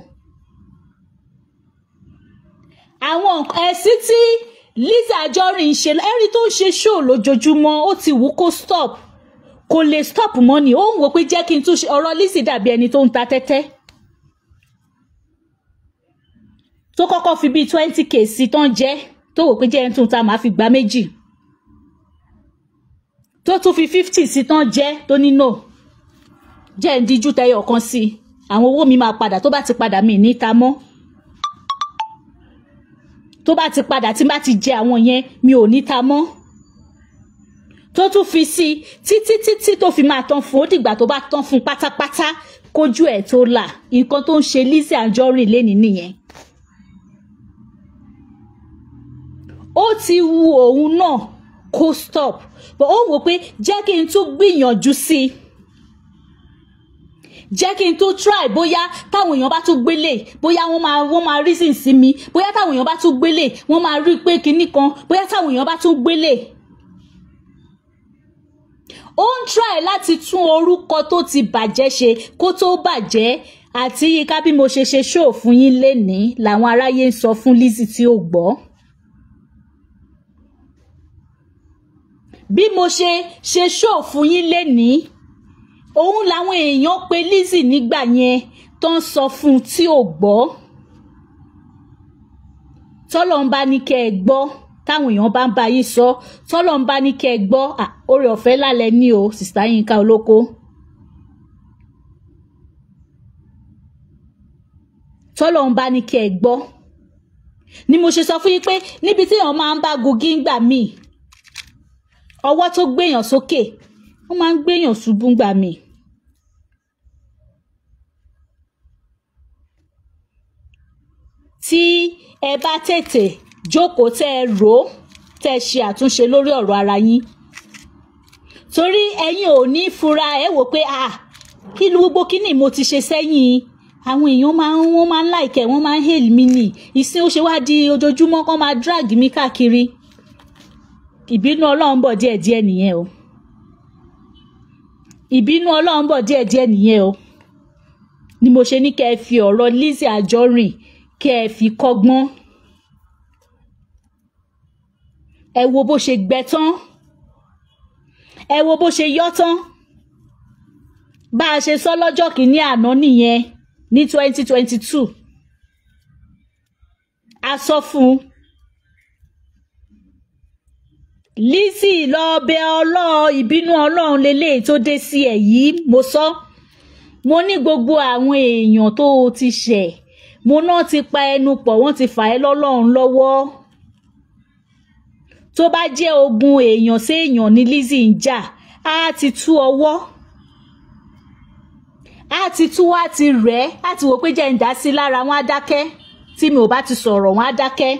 Speaker 1: àwọn ẹ̀sìn tí Liz Anjorin ń ṣe ẹ̀rí tó ń ṣe show lójoojúmọ́ ó ti wù kó stop kò lè stop mọ́ ni ó ń wò pé jẹ́ kí n tún ṣe ọ̀rọ̀ Lizzy dàbí ẹni tó ń ta tẹ́tẹ́ tó kọ́kọ́ fi bíi twenty k sí tán jẹ́ tó wò pé jẹ́ ẹni tó ń ta màá fi gbá méjì tó tún fi fifty sí tán jẹ́ tó ní no jẹ́ ń díjú tẹyọ kan sí i àwọn owó mi máa padà tó bá ti padà mí níta mọ́ tó bá ti padà tí n bá ti jẹ àwọn yẹn mi ò níta mọ́ tó tún fi sí i títí títí tó fi máa tán fún ó dìgbà tó bá tán fún pátápátá kójú ẹ̀ tó là nǹkan tó ń ṣe Lizzy Anjorin lénìí nìyẹn. ó ti wu òun náà kó stop but ó wò pé jẹ́ kí n tún gbìyànjú sí i jẹ́ kí n tún try bóyá táwọn èèyàn bá tún gbélé bóyá wọ́n máa wọ́n máa reason sí mi bóyá táwọn èèyàn bá tún gbélé wọ́n máa rí i pé kinní kan bóyá táwọn èèyàn bá tún gbélé ó ń try láti tún orúkọ tó ti bàjẹ́ ṣe kó tó bàjẹ́ àti yíká bí mo ṣe ṣe ṣóò fún yín lénìí làwọn aráyé ń sọ fún Lizzy tí ó gbọ́. bí mo ṣe ṣe ṣóò fún yín lénìí òun làwọn èèyàn pe Lizzy nígbà yẹn tó ń sọ fún un tí ò gbọ́ tọ́lọ́ ń bá ní kẹ́ ẹ gbọ́ táwọn èèyàn bá ń bá yín sọ tọ́lọ́ ń bá ní kẹ́ ẹ gbọ́ oore ọ̀fẹ́ lálẹ́ ní o sista Yínká Olóko. tọ́lọ́ ń bá ní kẹ́ ẹ gbọ́ ni mo ṣe sọ fún yín pé níbi tí èèyàn máa ń bá gogi ńgbà míì ọwọ́ tó gbéyàn sókè wọ́n máa ń gbéyàn ṣubú ńgbà míì. tí ẹ bá tètè jókòó tẹ́ ẹ rò ó tẹ́ ẹ ṣe àtúnṣe lórí ọ̀rọ̀ ara yín torí ẹ̀yin ò ní fura ẹ wò pé ah kí ló gbogbo kíní mo ti ṣe sẹ́yìn àwọn èèyàn máa ń wọ́n máa ń láìkẹ́ wọ́n máa ń hail mi nì ìsìn ó ṣe wá di ojoojúmọ́ kán máa drag mi káàkiri ìbínú ọlọ́run bọ̀ díẹ̀díẹ̀ nìyẹn o ìbínú ọlọ́run bọ̀ díẹ̀díẹ̀ nìyẹn o ni mo ṣe ní kẹ́ ẹ fi ọ̀rọ̀ Lizzy Anjorin kẹ́ ẹ fi kọ́gbọ́n ẹ wo bó ṣe gbẹ tán ẹ wo bó ṣe yọ́ tán bá a ṣe sọ lọ́jọ́ kìíní àná nìyẹn ní twenty twenty two a sọ fún un Lizzy lọ bẹ ọlọ́ọ̀ ìbínú ọlọ́run lélẹ́yìí tó dé sí ẹ̀ yìí mo sọ mo ní gbogbo àwọn èèyàn tó o ti ṣẹ̀ mo náà ti pa ẹnu pọ̀ wọ́n ti fà ẹ́ lọ́lọ́run lọ́wọ́ tó bá jẹ́ ogun èèyàn sí èèyàn ní Lizzy ń jà á ti tú ọwọ́ á ti tú wá ti rẹ̀ á ti wò pé jẹ́ ń dá sí lára wọn á dákẹ́ tí mi ò bá ti sọ̀rọ̀ wọn á dákẹ́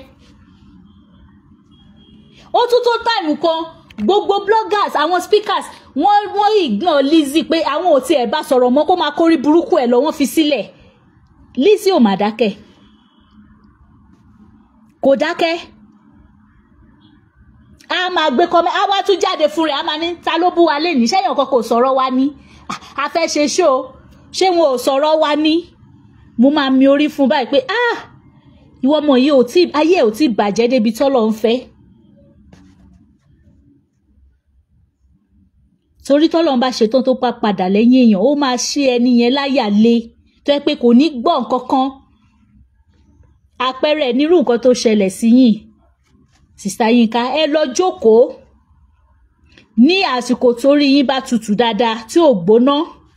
Speaker 1: ó tún tó táìmù kan gbogbo bloggers àwọn speakers wọ́n wọ́n ignore Lizzy pé àwọn ò tiẹ̀ bá sọ̀rọ̀ mọ́ kó máa kórí burúkú ẹ̀ lọ wọ́n fi sílẹ̀ Lizzy ò mà dákẹ́ kò dákẹ́ a máa gbé kọ́mẹ́ a wá tún jáde fún rẹ̀ a máa ní ta ló bú wa lénìí sẹ́yìn ọ̀kan kò sọ̀rọ̀ wa ní a fẹ́ ṣe ṣó ṣé wọn ò sọ̀rọ̀ wa ní mo máa mi orí fún báyìí pé ah ìwọ ọmọ yìí ò tí ayé ò tí bàjẹ́ débi tọ́lọ̀ ń fẹ́. torí tọ́lọ́n bá ṣetán tó pa padà lẹ́yìn èèyàn ó máa ṣe ẹni yẹn láyà le tó yẹ pé kò ní gbọ́ nǹkan kan àpẹẹrẹ nírú nǹkan tó ṣẹlẹ̀ sí yín sista Yínká ẹ lọ jókòó ní àsìkò torí yín bá tutù dáadáa tí ò gbóná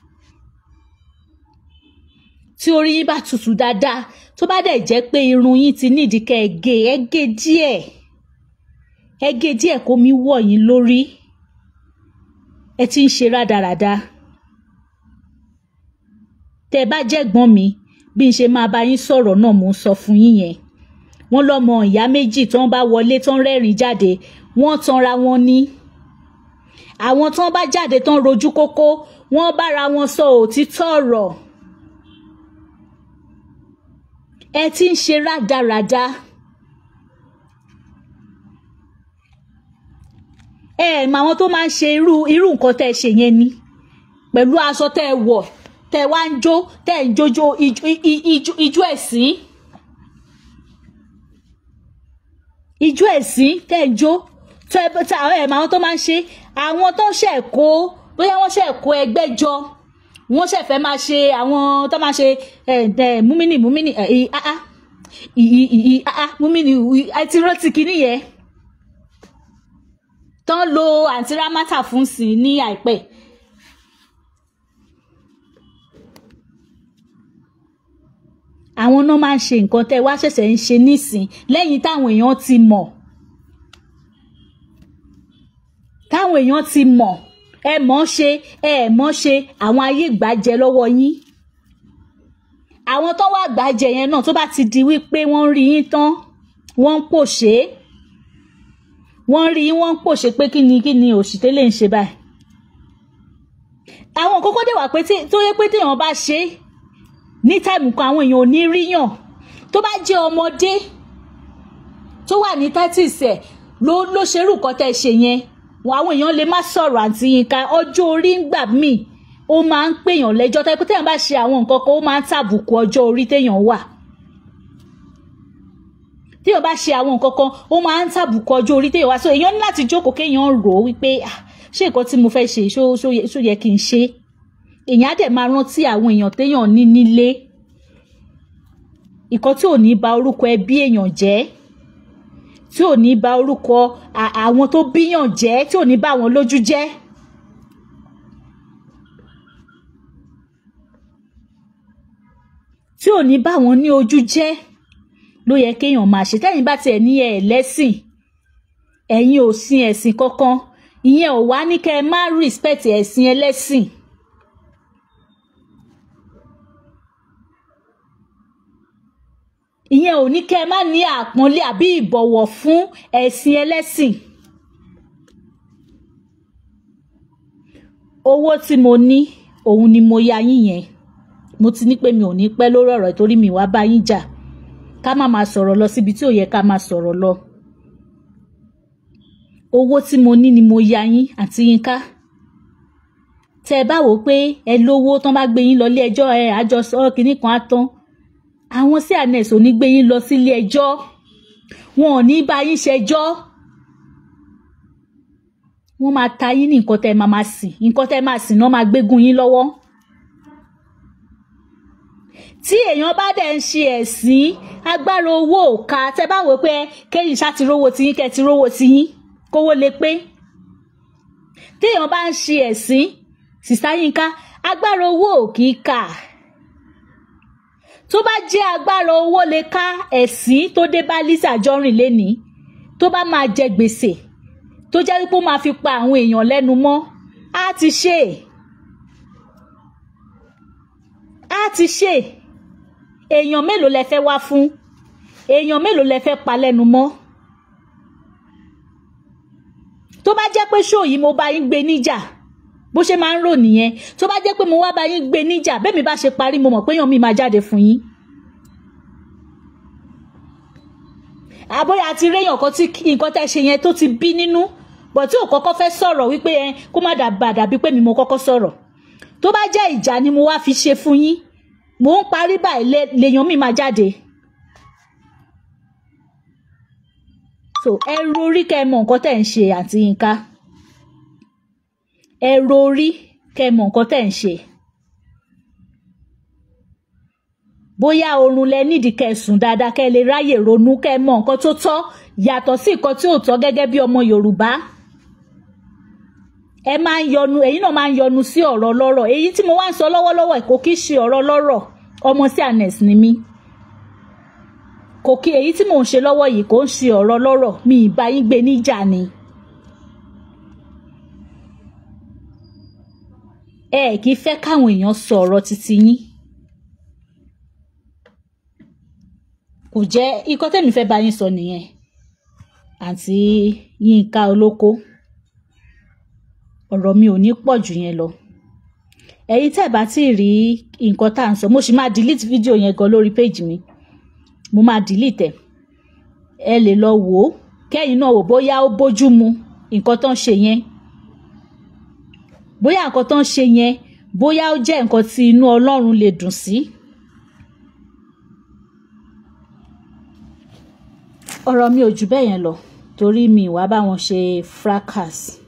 Speaker 1: tí orí yín bá tutù dáadáa tó bá dẹ̀ jẹ́ pé irun yín ti nídìí kẹ́ ẹ gé ẹ gé díẹ̀ ẹ gé díẹ̀ kó mi wọ̀ yín lórí ẹ ti ń ṣe rádaràda tẹ bá jẹ́gbọ́n mi bí n ṣe máa bá yín sọ̀rọ̀ náà mò ń sọ fún yín yẹn wọ́n lọ́mọ ìyá méjì tó ń bá wọlé tó ń rẹ́rìn jáde wọ́n tanra wọn ní àwọn tó ń bá jáde tó ń rojú kókó wọ́n bára wọn sọ òtítọ́ ọ̀rọ̀ ẹ ti ń ṣe rádaràda. ẹ ẹ mọ àwọn tó máa ń ṣe irú irú nǹkan tẹ́ ẹ ṣe yẹn ni pẹ̀lú aṣọ tẹ́ ẹ wọ̀ tẹ́ ẹ wá ń jó tẹ́ ẹ ń jójó ijó ẹ̀sìn ijó ẹ̀sìn tẹ́ ẹ ń jó tẹ́ ẹ tẹ́ ẹ mọ àwọn tó máa ń ṣe àwọn tó ń ṣe kó bóyá wọ́n ṣe kó ẹgbẹ́ jọ wọ́n ṣe fẹ́ máa ṣe àwọn tó máa ṣe múmínì múmínì múmínì àti rántí kìíní yẹn tán lo àǹtí rámátà fún sí ní àìpẹ́. àwọn náà máa ń ṣe nǹkan tẹ́ wá ṣẹ̀ṣẹ̀ ń ṣe nísìn lẹ́yìn táwọn èèyàn ti mọ̀ táwọn èèyàn ti mọ̀ ẹ mọ̀ ṣe ẹ mọ̀ ṣe àwọn ayé gbàjẹ lọ́wọ́ yín àwọn tó wá gbàjẹ yẹn náà tó bá ti di wípé wọ́n ń rí yín tán wọ́n ń pòṣé wọ́n rí wọ́n ń pòṣe pé kí ni kí ni òṣìṣẹ́ lè ń ṣe báyìí. àwọn kókó dé wà pé tó yẹ pé téèyàn bá ṣe ní táìmù kan àwọn èèyàn ò ní ríyàn tó bá jẹ́ ọmọdé tó wà ní thirties ẹ̀ ló ló ṣerú nǹkan tẹ́ ẹ ṣe yẹn àwọn èèyàn lè má sọ̀rọ̀ àǹtí Yínká ọjọ́ orí ń gbà míì ó máa ń pèèyàn lẹ́jọ́ tẹ́ pé téèyàn bá ṣe àwọn nǹkan kan ó máa ń tàbùkù ọjọ́ orí téèyàn wà téèyàn bá ṣe àwọn nǹkan kan ó máa ń tàbùkù ọjọ́ orí téèyàn wá so èèyàn ní láti jókòó kéèyàn rò ó wípé ṣé nǹkan tí mo fẹ́ ṣe ṣó yẹ kí n ṣe èèyàn á dẹ̀ máa rántí àwọn èèyàn téèyàn ní nílé nǹkan tí ò ní ba orúkọ ẹbí èèyàn jẹ́ tí ò ní ba orúkọ àwọn tó bíyàn jẹ́ tí ò ní bá wọn lójú jẹ́. tí ò ní bá wọn ní ojú jẹ́ ló yẹ kéèyàn máa ṣe tẹ́yìn bá tiẹ̀ ní ẹ̀ lẹ́sìn ẹ̀yin ò sin ẹ̀sìn kankan ìyẹn ò wá ní kẹ́ ẹ má respect ẹ̀sìn ẹlẹ́sìn. ìyẹn ò ní kẹ́ ẹ má ní àpọ́nlé àbí ìbọ̀wọ̀ fún ẹ̀sìn ẹlẹ́sìn. owó tí mo ní òun ni mo ya yín yẹn mo ti ní pé mi ò ní pẹ́ lórí ọ̀rọ̀ torí mi wá bá yín jà ká má máa sọ̀rọ̀ lọ síbi tí ò yẹ ká máa sọ̀rọ̀ lọ. owó tí mo ní ni mo ya yín àti Yínká tẹ́ ẹ bá wò ó pé ẹ lówó tán bá gbé yín lọ ilé ẹjọ́ ẹ àjọsọ kìíní kan á tán àwọn sí ànẹ́sì ò ní gbé yín lọ sílé ẹjọ́ wọn ò ní bá yín ṣẹjọ́ wọ́n máa ta yín ní nǹkan tẹ́ ẹ máa máa sìn nǹkan tẹ́ ẹ máa sìn náà máa gbégún yín lọ́wọ́ tí èèyàn bá dẹ̀ ń ṣe ẹ̀sìn agbára owó ò ká tẹ́ bá wò ó pé kéyìn ṣá ti rówó tiyín kẹ́ ti rówó tiyín kówó lè pé téèyàn bá ń ṣe ẹ̀sìn sìsá Yínká agbára owó ò kì í kà tó bá jẹ́ agbára owó lè ká ẹ̀sìn tó dé bá Lizzy Anjorin lénìí tó bá máa jẹ gbèsè tó jẹ́ wípé ó máa fi pa àwọn èèyàn lẹ́nu mọ́ á ti ṣe á ti ṣe èèyàn mélòó lẹ fẹ́ wá fún èèyàn mélòó lẹ fẹ́ pa lẹ́nu mọ́ tó bá jẹ́ pé ṣó yìí mo bá yín gbé níjà bó ṣe máa ń rò nìyẹn tó bá jẹ́ pé mo wá bá yín gbé níjà bẹ́ẹ̀ mi bá ṣe parí mo mọ̀ pé èèyàn mi máa jáde fún yín. àbóyá àti réyàn kan tí nǹkan tẹ́ ṣe yẹn tó ti bí nínú bọ̀ tí ò kọ́kọ́ fẹ́ sọ̀rọ̀ wípé ẹ kó má dàbà dàbí pé mi mo kọ́kọ́ sọ̀rọ̀ tó bá jẹ́ ìjà ni mo wá fi ṣe fún yín mò ń parí báyìí lèèyàn mi máa jáde. so ẹ rorí kẹ́ ẹ mọ nǹkan tẹ́ ń ṣe àti Yínká ẹ rorí kẹ́ ẹ mọ nǹkan tẹ́ ń ṣe bóyá oorun lẹ nídìí kẹ́ ẹ sùn dáadáa kẹ́ ẹ lè ráyè ronú kẹ́ ẹ mọ nǹkan tó tọ́ yàtọ̀ sí nǹkan tí ò tọ́ gẹ́gẹ́ bí ọmọ Yorùbá ẹ máa ń yọnu èyí náà máa ń yọnu sí ọ̀rọ̀ lọ́rọ̀ èyí tí mo wá ń sọ lọ́wọ́lọ́wọ́ kò kí ṣe ọ̀rọ̀ lọ́rọ̀ ọmọ sí anes ni mí kò kí èyí tí mò ń ṣe lọ́wọ́ yìí kò ń ṣe ọ̀rọ̀ lọ́rọ̀ mi ì bá yín gbé níjà ni. ẹ kì í fẹ́ káwọn èèyàn sọ ọ̀rọ̀ títí yín. kò jẹ́ ikọ́ tẹ̀mí fẹ́ bá yín sọ nìyẹn àǹtí Yínká Olóko ọ̀rọ̀ mi ò ní pọ̀ jù yẹn lọ ẹ̀yin tẹ́ bá tí ì rí nǹkan tá à ń sọ mo sì máa delete fídíò yẹn gan lórí péjì mi mo máa delete ẹ̀ ẹ lè lọ wò ó kẹ́yìn náà wò bóyá ó bójú mu nǹkan tó ń ṣe yẹn bóyá nǹkan tó ń ṣe yẹn bóyá ó jẹ́ nǹkan tí inú Ọlọ́run lè dùn sí. ọ̀rọ̀ mi ò jù bẹ́ẹ̀ yẹn lọ torí mi ìwà bá wọn ṣe fracas.